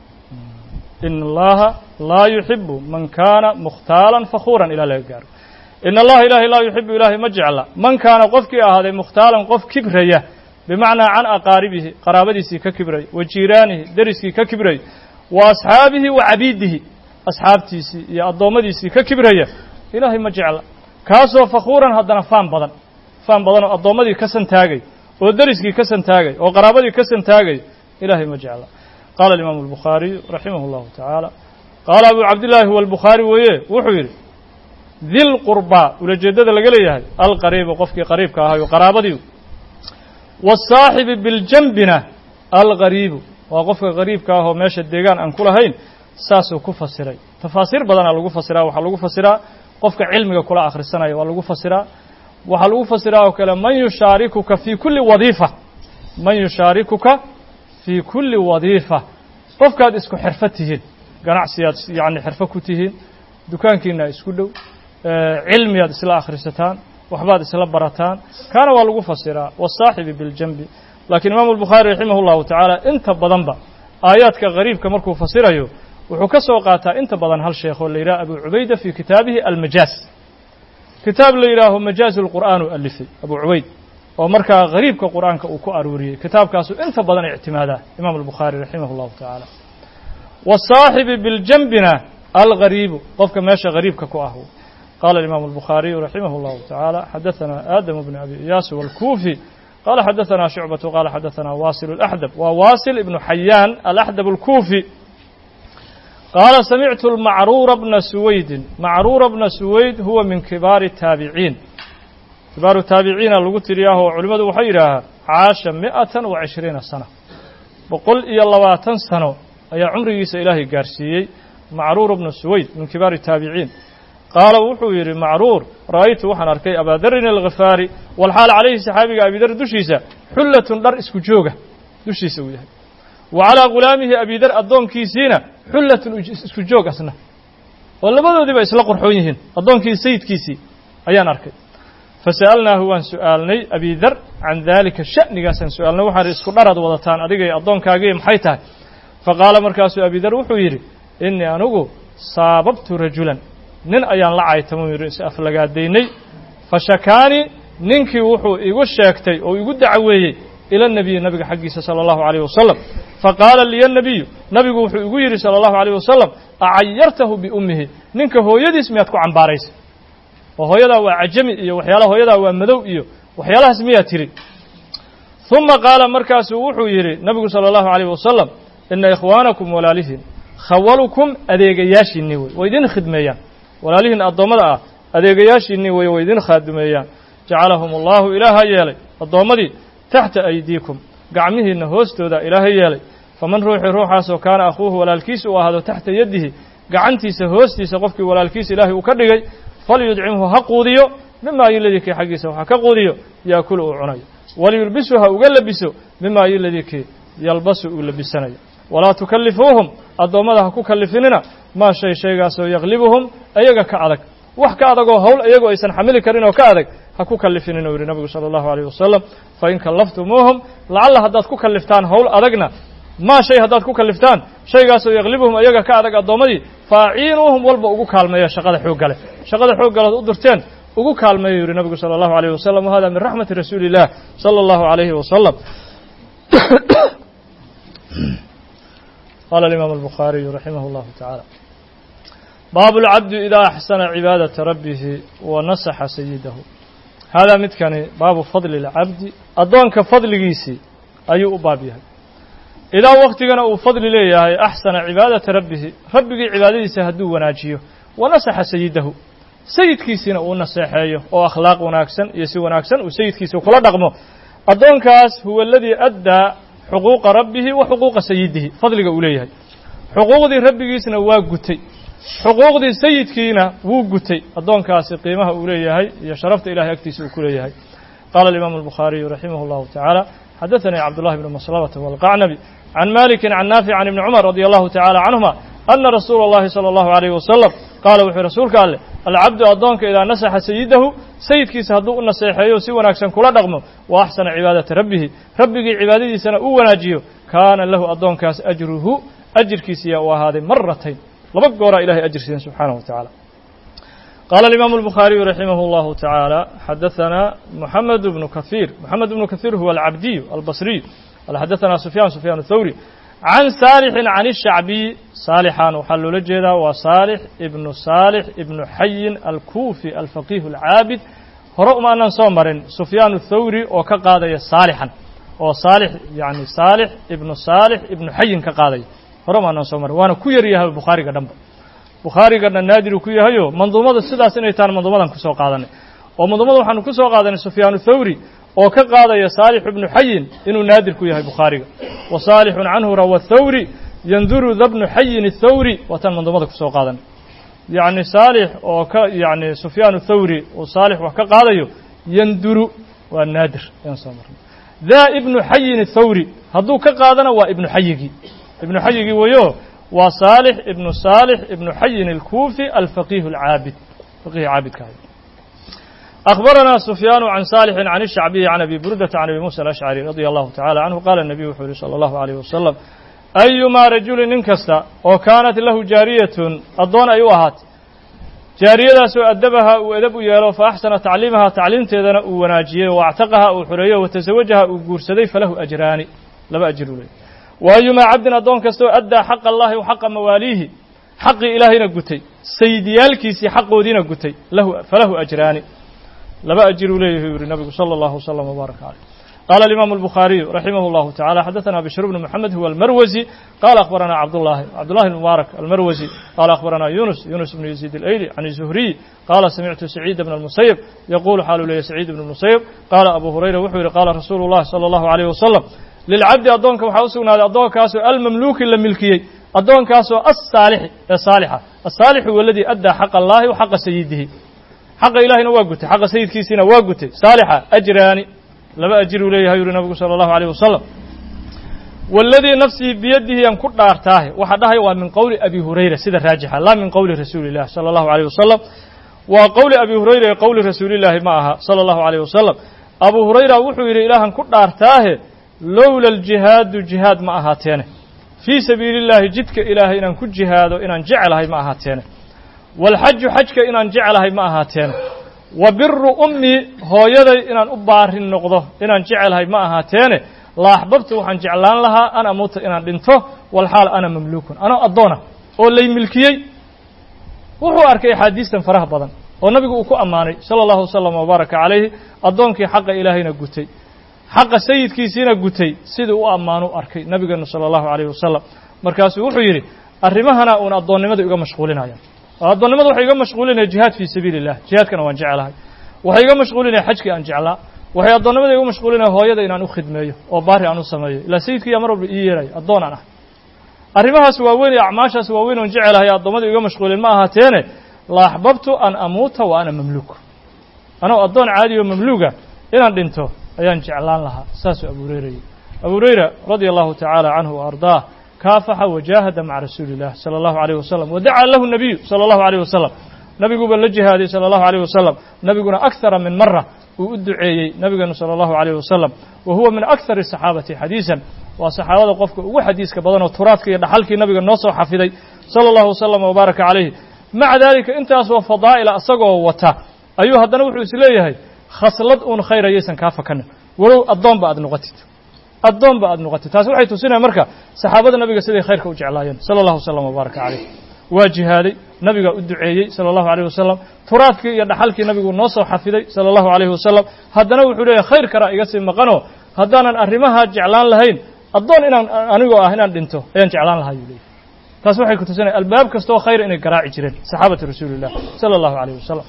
in allaha laa yuxibu man kaana mukhtaalan fakhuuran ilaa laga gaaro in allaha ilaahay laa yuxibu ilaahay ma jecla man kaana qofkii ahaaday mukhtaalan qof kibraya bimacnaa can aqaaribihi qaraabadiisii ka kibray wa jiiraanihi deriskii ka kibray wa asxaabihi wa cabiidihi asxaabtiisii iyo addoommadiisii ka kibraya ilaahay ma jecla kaasoo fakhuuran haddana faan badan faan badan oo addoommadii ka santaagay oo deriskii ka santaagay oo qaraabadii ka santaagay ilaahay ma jecla qaala alimaamu albukhaariyu raximah اllahu tacaala qaala abu cabdillaahi huwa albukhaari weeye wuxuu yidhi dilqurbaa ulajeeddada laga leeyahay alqariibu qofkii qariibka ahayo qaraabadii waasaaxibi biljambina alqariibu waa qofka qariibka ah oo meesha deegaan aan ku lahayn saasuu ku fasiray tafaasiir badanaa lagu fasiraa waxaa lagu fasiraa qofka cilmiga kula akhrisanaya waa lagu fasiraa waxaa lagu fasiraa oo kale man yushaarikuka fii kulli wadiifa man yushaarikuka fii kulli wadiifa qofkaad isku xirfo tihiin ganacsiyaad yacni xirfo ku tihiin dukaankiina isku dhow cilmiyaad isla akhrisataan waxbaad isla barataan kaana waa lagu fasiraa wasaaxibi biljanbi laakiin imaamu albukhaari raximah llahu tacaala inta badanba aayaadka qariibka markuu fasirayo wuxuu ka soo qaataa inta badan hal sheekh oo la yidhaha abu cubayda fii kitaabihi almajaaz kitaab la yidhaaho majaazi lqur'aan u alifay abu cubayd oo markaa qariibka qur'aanka uu ku aruuriyey kitaabkaasu inta badan ictimaadaa imaam albukhaari raximah llahu tacaala wasaaxibi biljambina algariibu qofka meesha gariibka ku ah qaala imaamu albukhaariyu raximah اllahu tacaala xadaثana aadamu bn abi iyaas wاlkuufi qala xadaثana shucbatu qala xadaثana wasil اlaxdab waa wasil ibnu xayaan alaxdab اlkuufi qaala samictu macruura bna suwaydin macruura bna suwayd huwa min kibaari الtaabiciin kibaaru taabiciina lagu tiriyaah oo culimmadu waxay yidhaahaa caasha mi'atan wa cishriina sana boqol iyo labaatan sano ayaa cumrigiisa ilaahay gaarsiiyey macruur bnu suwayd min kibaari taabiciin qaala wuxuu yidhi macruur ra'aytu waxaan arkay abaadarin alkhifaari walxaal calayhi saxaabiga abidar dushiisa xullatun dhar isku jooga dushiisa uu yahay wa calaa ghulaamihi abidar addoonkiisiina xullatun isku joog asna oo labadoodiiba isla qorxoon yihiin addoonkii sayidkiisii ayaan arkay fasa'alnaahu waan su'aalnay abidar can daalika sha'nigaasaan su'aalnay waxaan isku dharaad wadataan adigay addoonkaagii maxay tahay faqaala markaasuu abidar wuxuu yidhi innii anugu saababtu rajulan nin ayaan la caytamuu yidhi is aflagaadaynay fashakaanii ninkii wuxuu igu sheegtay oo igu dacweeyey ila nebiyi nabiga xaggiisa sala allahu calayh wasalam faqaala liya nebiyu nabigu wuxuu igu yidhi sala allahu calayh wasalam acayartahu biummihi ninka hooyadiis miyaad ku cambaaraysay oo hooyadaa waa cajami iyo waxyaalaha hooyadaa waa madow iyo waxyaalahaas miyaa tiri uma qaala markaasuu wuxuu yidhi nabigu sala allahu alayh wasalam ina ikhwaanakum walaalihiin khawalukum adeegayaashiinni wey way idin khidmeeyaan walaalihiin addoommada ah adeegayaashiinni wey way idin khaadumeeyaan jacalahum allahu ilaaha yeelay addoommadii taxta aydiikum gacmihiinna hoostooda ilaaha yeelay faman ruuxii ruuxaasoo kaana akhuuhu walaalkiisa uu ahaado taxta yadihi gacantiisa hoostiisa qofkii walaalkiisa ilaahay uu ka dhigay falyudcimhu ha quudiyo mimaa yuladii kii xaggiisa waxa ka quudiyo yaakulu uu cunayo waliyulbisu ha uga labiso mimaa yuladii kii yalbasu uu labisanayo walaa tukallifuuhum addoommada ha ku kallifinina maa shay shaygaasoo yaklibuhum ayaga ka adag wax ka adagoo hawl iyagoo aysan xamili karin oo ka adag ha ku kallifinin uu yidhi nabigu sala allahu alayh wasalam fain kallaftumuuhum lacalla haddaad ku kalliftaan hawl adagna maa shay haddaad ku kalliftaan shaygaasoo yaklibuhum ayaga ka adag addoommadii faaciinuuhum walba ugu kaalmeeya shaqada xooggale shaqada xooggaleod u dirteen ugu kaalmeeya yidhi nabigu sala allahu alayh wasalam wahada min raxmati rasuuli illah sala allahu alayhi wasalam qala alimaam albukhaariyu raximah allahu tacaala baabu lcabdi idaa axsana cibaadata rabbihi wa nasaxa sayidahu haadaa midkani baabu fadli اlcabdi addoonka fadligiisii ayuu u baab yahay idaa waktigana uu fadli leeyahay axsana cibaadata rabbihi rabbigii cibaadadiisa hadduu wanaajiyo wa nasaxa sayidahu sayidkiisiina uu naseexeeyo oo akhlaaq wanaagsan iyo si wanaagsan uu sayidkiisa kula dhaqmo addoonkaas huwa aladii addaa xuquuqa rabbihi wa xuquuqa sayidihi fadliga uu leeyahay xuquuqdii rabbigiisna waa gutay xuquuqdii sayidkiina wuu gutay addoonkaasi qiimaha uu leeyahay iyo sharafta ilahay agtiisa uu ku leeyahay qaala alimaamu albukhaariyu raximah allahu tacaala xadaثanii cabdullahi bnu maslamata walqacnabi can maliki can naafic can ibni cumar radi allahu tacala canhuma ana rasuula اllahi salى allahu alayh wasalam qaala wuxuu rasuulka alleh alcabdu addoonka idaa nasaxa sayidahu sayidkiisa hadduu u naseexeeyo si wanaagsan kula dhaqmo wa axsana cibaadata rabbihi rabbigii cibaadadiisana uu wanaajiyo kaana lahu addoonkaas ajruhu ajirkiisiyaa uu ahaaday maratayn laba gooraa ilahay ajir siiden subxaanaه wa tacaala qaala alimaamu albukhaariyu raximah اllahu tacaala xadaثana moxamed bnu kahiir moxamed bnu kahiir huwa alcabdiyu albasriyu qala xadaثana sufyaan sufyaan اthawri can saalixin can الshacbiy saalixan waxaa loola jeedaa waa saalix ibnu saalix ibnu xayin alkuufi alfaqiih alcaabid hore uma anaan soo marin sufyaan اthawri oo ka qaadaya saalixan oo saalix yani saalix ibnu saalix ibnu xayin ka qaadaya hore uma anaan soo marin waana ku yar yahay bukhaariga dhanba bukhaarigana naadiru ku yahayo manduumada sidaas inay tahan manduumadan kusoo qaadanay oo manduumada waxaanu ku soo qaadanay sufyaan thawri oo ka qaadaya saalix ibnu xayin inuu naadir ku yahay bukhaariga wa saalixun canhu rawa thawri yanduru da bnu xayin athawri waataan manduumada kusoo qaadanay yacni saalix oo ka yacni sufyaan thawri uu saalix wax ka qaadayo yanduru waa naadir ayaan soo marnay daa ibnu xayin athawri hadduu ka qaadana waa ibnu xayigii ibnu xayigii weyo waa saalix ibnu saalix ibnu xayin alkuufi alfaqiih alcaabid faqihi caabidka ahay أخبرنا سفيان عن صالح عن الشعبي عن أبي بردة عن أبي موسى الأشعري رضي الله تعالى عنه قال النبي وحوله صلى الله عليه وسلم أيما رجل ننكست وكانت له جارية الضون أيوهات جارية سو أدبها وأدب يالو فأحسن تعليمها تعليم تيدنا وناجية واعتقها وحرية وتزوجها وقرسدي فله أجران لما أجر له وأيما عبد الضون كستو أدى حق الله وحق مواليه حق إلهنا قتي سيديالكيسي حق ودينا قتي له فله أجران laba ajiruu leeyahy u yihi nabigu salى اllahu وsلم وbaarak عalيه qala الimam الbukhaariyu raximah اllahu taعalى xadaثna bشhr bn mحamed huwa almarwزي qala akhbarana cabdالlahi cabdالlahi mubaarak almarwزي qala akhbarana yunus yunus bn yaزيid اlayli can الزuhriy qala samictu سacيid bn الmusayb yaqulu xaalu leeyahy sacيid bn الmusayb qala abu hurayra wuxuu yihi qala rasuulu الlahi salى الlahu عalيه wasalam lilcabdi addoonka waxaa u sugnaaday addoonkaasoo almamluuki la milkiyey addoonkaasoo asaalixi ee saalixa asaalixu waladii addaa xaqa allahi wa xaqa sayidihi xaqa ilaahina waa gutay xaqa sayidkiisiina waa gutay saalixa ajraani laba ajiruu leeyahay yuri nabigu sala allahu alayh wasalam waladii nafsii biyadihi aan ku dhaartaahe waxaa dhahaya waa min qowli abi hurayra sida raajixa laa min qowli rasuuli illah sala allahu alayh wasalam waa qowli abi hurayra ee qowli rasuulillaahi ma aha sala allahu alayh wasalam abu hurayra wuxuu yidhi ilaahan ku dhaartaahe lowla aljihaadu jihaad ma ahaateene fii sabiili illaahi jidka ilaahay inaan ku jihaado inaan jecelahay ma ahaateene waalxaju xajka inaan jecelahay ma ahaateene wa biru ummi hooyaday inaan u baarin noqdo inaan jecelahay ma ahaateene la axbabtu waxaan jeclaan lahaa an amuuta inaan dhinto walxaal ana mamluukun anoo addoona oo lay milkiyey wuxuu arkay axaadiistan faraha badan oo nabigu uu ku ammaanay sala allahu wasalam wabaaraka calayhi addoonkii xaqa ilaahayna gutay xaqa sayidkiisiina gutay siduu u ammaanu arkay nabigeenu sala allahu calayhi wasalam markaasuu wuxuu yidhi arrimahana uun addoonnimada iga mashquulinaya oo addoonnimada waxay iga mashquulinaya jihaad fii sabiili illah jihaadkana waan jecelahay waxay iga mashquulinaya xajkii aan jeclaa waxay addoonnimada iga mashquulinaya hooyada inaan u khidmeeyo oo baari aan u sameeyo ilaa sayidkiiyaa mar walba ii yeelaya addoon aan ah arrimahaas waaweyn iyo acmaashaas waaweyn oon jecelahay addoommada iga mashquulin ma ahaateene la axbabtu an amuuta wa ana mamluuk anoo addoon caadi oo mamluuga inaan dhinto ayaan jeclaan lahaa saasuu abu hurayra yidhi abu hurayra radia allahu tacaala canhu wa ardaah kaafaxa wajaahada maca rasuuli illah sala allahu alayh wasalam wadacaa lahu nabiyu sala allahu alayh wasalam nabiguba la jihaaday sala allahu alayh wasalam nabiguna akthara min mara uu u duceeyey nabigeenu sala allahu alayh wasalam wa huwa min akthari saxaabati xadiisan waa saxaabada qofka ugu xadiiska badan oo turaadka iyo dhaxalkii nabiga noo soo xafiday sala allahu wasalam wabaaraka calayhi maca daalika intaasoo fadaa'ila asagoo wata ayuu haddana wuxuu is leeyahay khaslad uun khayr ayaysan kaa fakanin walow addoonba aad noqotid addoonba aad noqotid taasi waxay tusinaya marka saxaabada nabiga siday khayrka u jeclaayeen sala allahu wasalam wabaaraka calayh waa jihaaday nabigaa u duceeyey sala allahu alayh wasalam turaadkii iyo dhaxalkii nabigu noo soo xafiday sala allahu alayhi wasalam haddana wuxuu leeyahay khayr karaa iga sii maqanoo haddaanan arrimaha jeclaan lahayn addoon inaan anigoo ah inaan dhinto ayaan jeclaan lahaa yuu leeyahy taas waxay ku tusinaya albaab kastoo khayr inay garaaci jireen saxaabatu rasuuli illah sala allahu alayh wasalam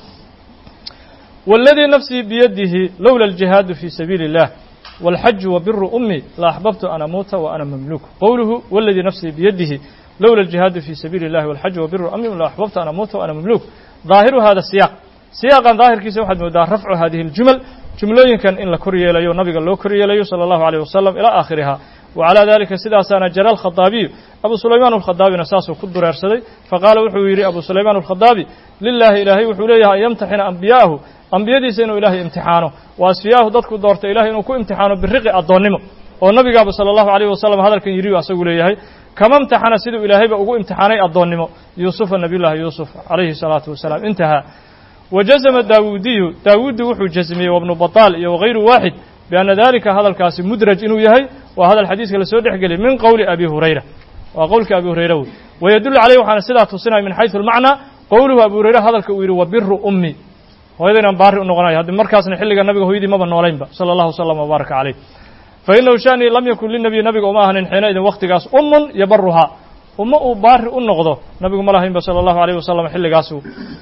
waladii nafsii biyadihi lowla aljihaadu fii sabiili illah walxaju wa biru ummi la axbabtu an amuuta wa ana mamluuk qowluhu waladii nafsii biyadihi lowla aljihaadu fii sabiili illahi walxaju wa biru ummi la axbabtu an amuuta wa ana mamluuk daahiru hada siyaaq siyaaqan daahirkiisa waxaad moodaa rafcu hadihi aljumal jumlooyinkan in la kor yeelayo nabiga loo kor yeelayo sala allahu alayh wasalam ilaa aakhiriha وعلى ذلika sidaasaana jara الkhaطaabiyu abu sulayman الkhadaabina saasuu ku dureersaday faqaala wuxuu yidhi abu sulayman الkhadaabi lilahi ilaahay wuxuu leeyahay an yamtaxina ambiya'ahu ambiyadiisa inuu ilaahay imtixaano wa asfiyaahu dadku doortay ilahay inuu ku imtixaano biriqi addoonnimo oo nabigaaba salى الlahu عalيه wasalam hadalkan yidhi asagu leeyahay kama imtaxana siduu ilaahayba ugu imtixaanay addoonnimo yuusufa nabiy llahi yuusuf calayhi الsalaaةu wasalaam intahaa wajazma daawuudiyu daawuudi wuxuu jasmiyey wabnu baطaal iyo wغayru waaxid بأنa dalika hadalkaasi mudraj inuu yahay waa hadal xadiiska lasoo dhex geliyay min qowli abi hurayra waa qowlka abi hurayra wey wayadul عaleyh waxaana sidaa tusinaya min xayثu الmacnى qowluhu abu hurayra hadalka uu yidhi wabiru ummi hooyada inaan baari u noqonayo haddi markaasna xilliga nabiga hooyadii maba noolaynba salى الlahu وsلم وbaaraka عaleyh fainahu shanii lam yakun linabiy nabiga uma ahanin xiinaidin waktigaas umun yabaruhaa uma uu baari u noqdo nabigu ma lahaynba salى الlahu عalيه wasalam xilligaas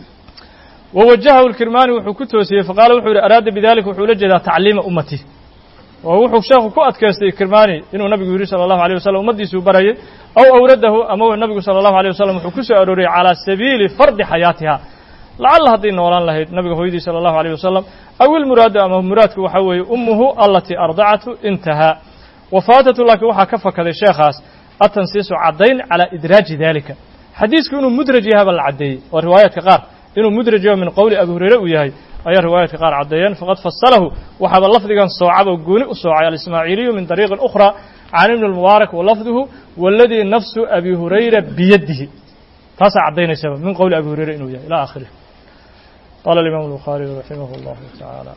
wawajahahu lkirmaani wuxuu ku toosiyey faqaala wuxuu yihi araada bidalika wuxuu la jeedaa tacliima ummati oo wuxuu sheekhu ku adkaystay kirmaani inuu nabigu yidhi salى الlahu عalيه wasalam ummaddiisuu barayay aw awradahu ama nabigu salى الlahu عalيه wasalam wuxuu ku soo arooriyey calىa sabiili fardi xayaatiha lacalla hadday noolaan lahayd nabiga hooyadii salى الlahu عalيه wasalam aw ilmuraadu ama muraadku waxaa weeye umuhu alatii ardacatu intahaa wafaatatu laakiin waxaa ka fakaday sheekhaas atansiisu caddayn calىa idraaji dalika xadiisku inuu mudraj yahaba la caddeeyey oo riwaayaadka qaar inuu mudraj yaho min qowli abi hurayre uu yahay ayaa riwaayaadka qaar caddeeyeen faqad fasalahu waxaaba lafdigan soocaba gooni u soocay alismaaciiliyu min dariiqin ukhra can ibni اlmubaarak walafduhu waladii nafsu abi hurayra biyadihi taasaa caddaynaysaa min qowli abi hurayre inuu yahay ilى akhirih qala اlimam الbukhaariyu raximah اllahu taعaalى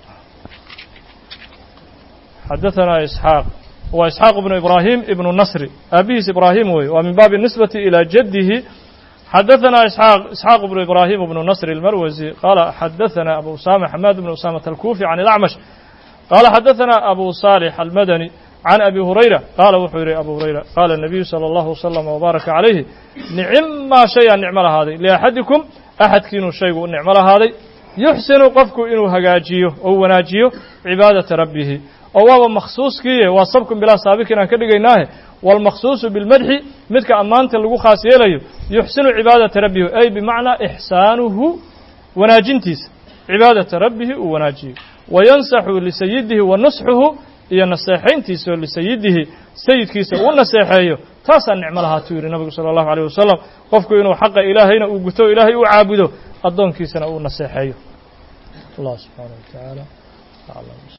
xadaثana isxaaq wa isxaaq ibnu ibrahim ibnu nasri aabihiis ibraahim wey waa min baabi nisbati ilى jadihi xadaثna isxaaq isxaaq bnu ibrahim bnu nasr اlmarwasi qala xadaثana abu usama xamaad bn usamata alkufi can اlacmash qala xadaثana abu صaalix almadani can abi hurayra qaala wuxuu yihi abu hurayra qaala الnabiyu salى اllahu wslm wbaaraka calayhi nicmaa shayaa nicmo lahaaday liaxadikum axadkiinuu shaygu u nicmo lahaaday yuxsinu qofku inuu hagaajiyo ou wanaajiyo cibaadaةa rabbihi oo waaba makhsuuskiiye waa sabkun bilaa saabikin aan ka dhigaynaahe wاlmakhsuuصu biاlmadxi midka ammaanta lagu khaas yeelayo yuxsinu cibaadaةa rabbihi ay bimacnaa ixsaanuhu wanaajintiisa cibaadaةa rabbihi uu wanaajiyo wayansaxu lisayidihi wa nusxuhu iyo naseexayntiisa oo lisayidihi sayidkiisa uu naseexeeyo taasaa nicmo lahaatuu yidhi nabigu salى الlahu عalيه wasalam qofku inuu xaqa ilaahayna uu guto o ilaahay uu caabudo addoonkiisana uu naseexeeyo allah subxaanaه wa taعaalى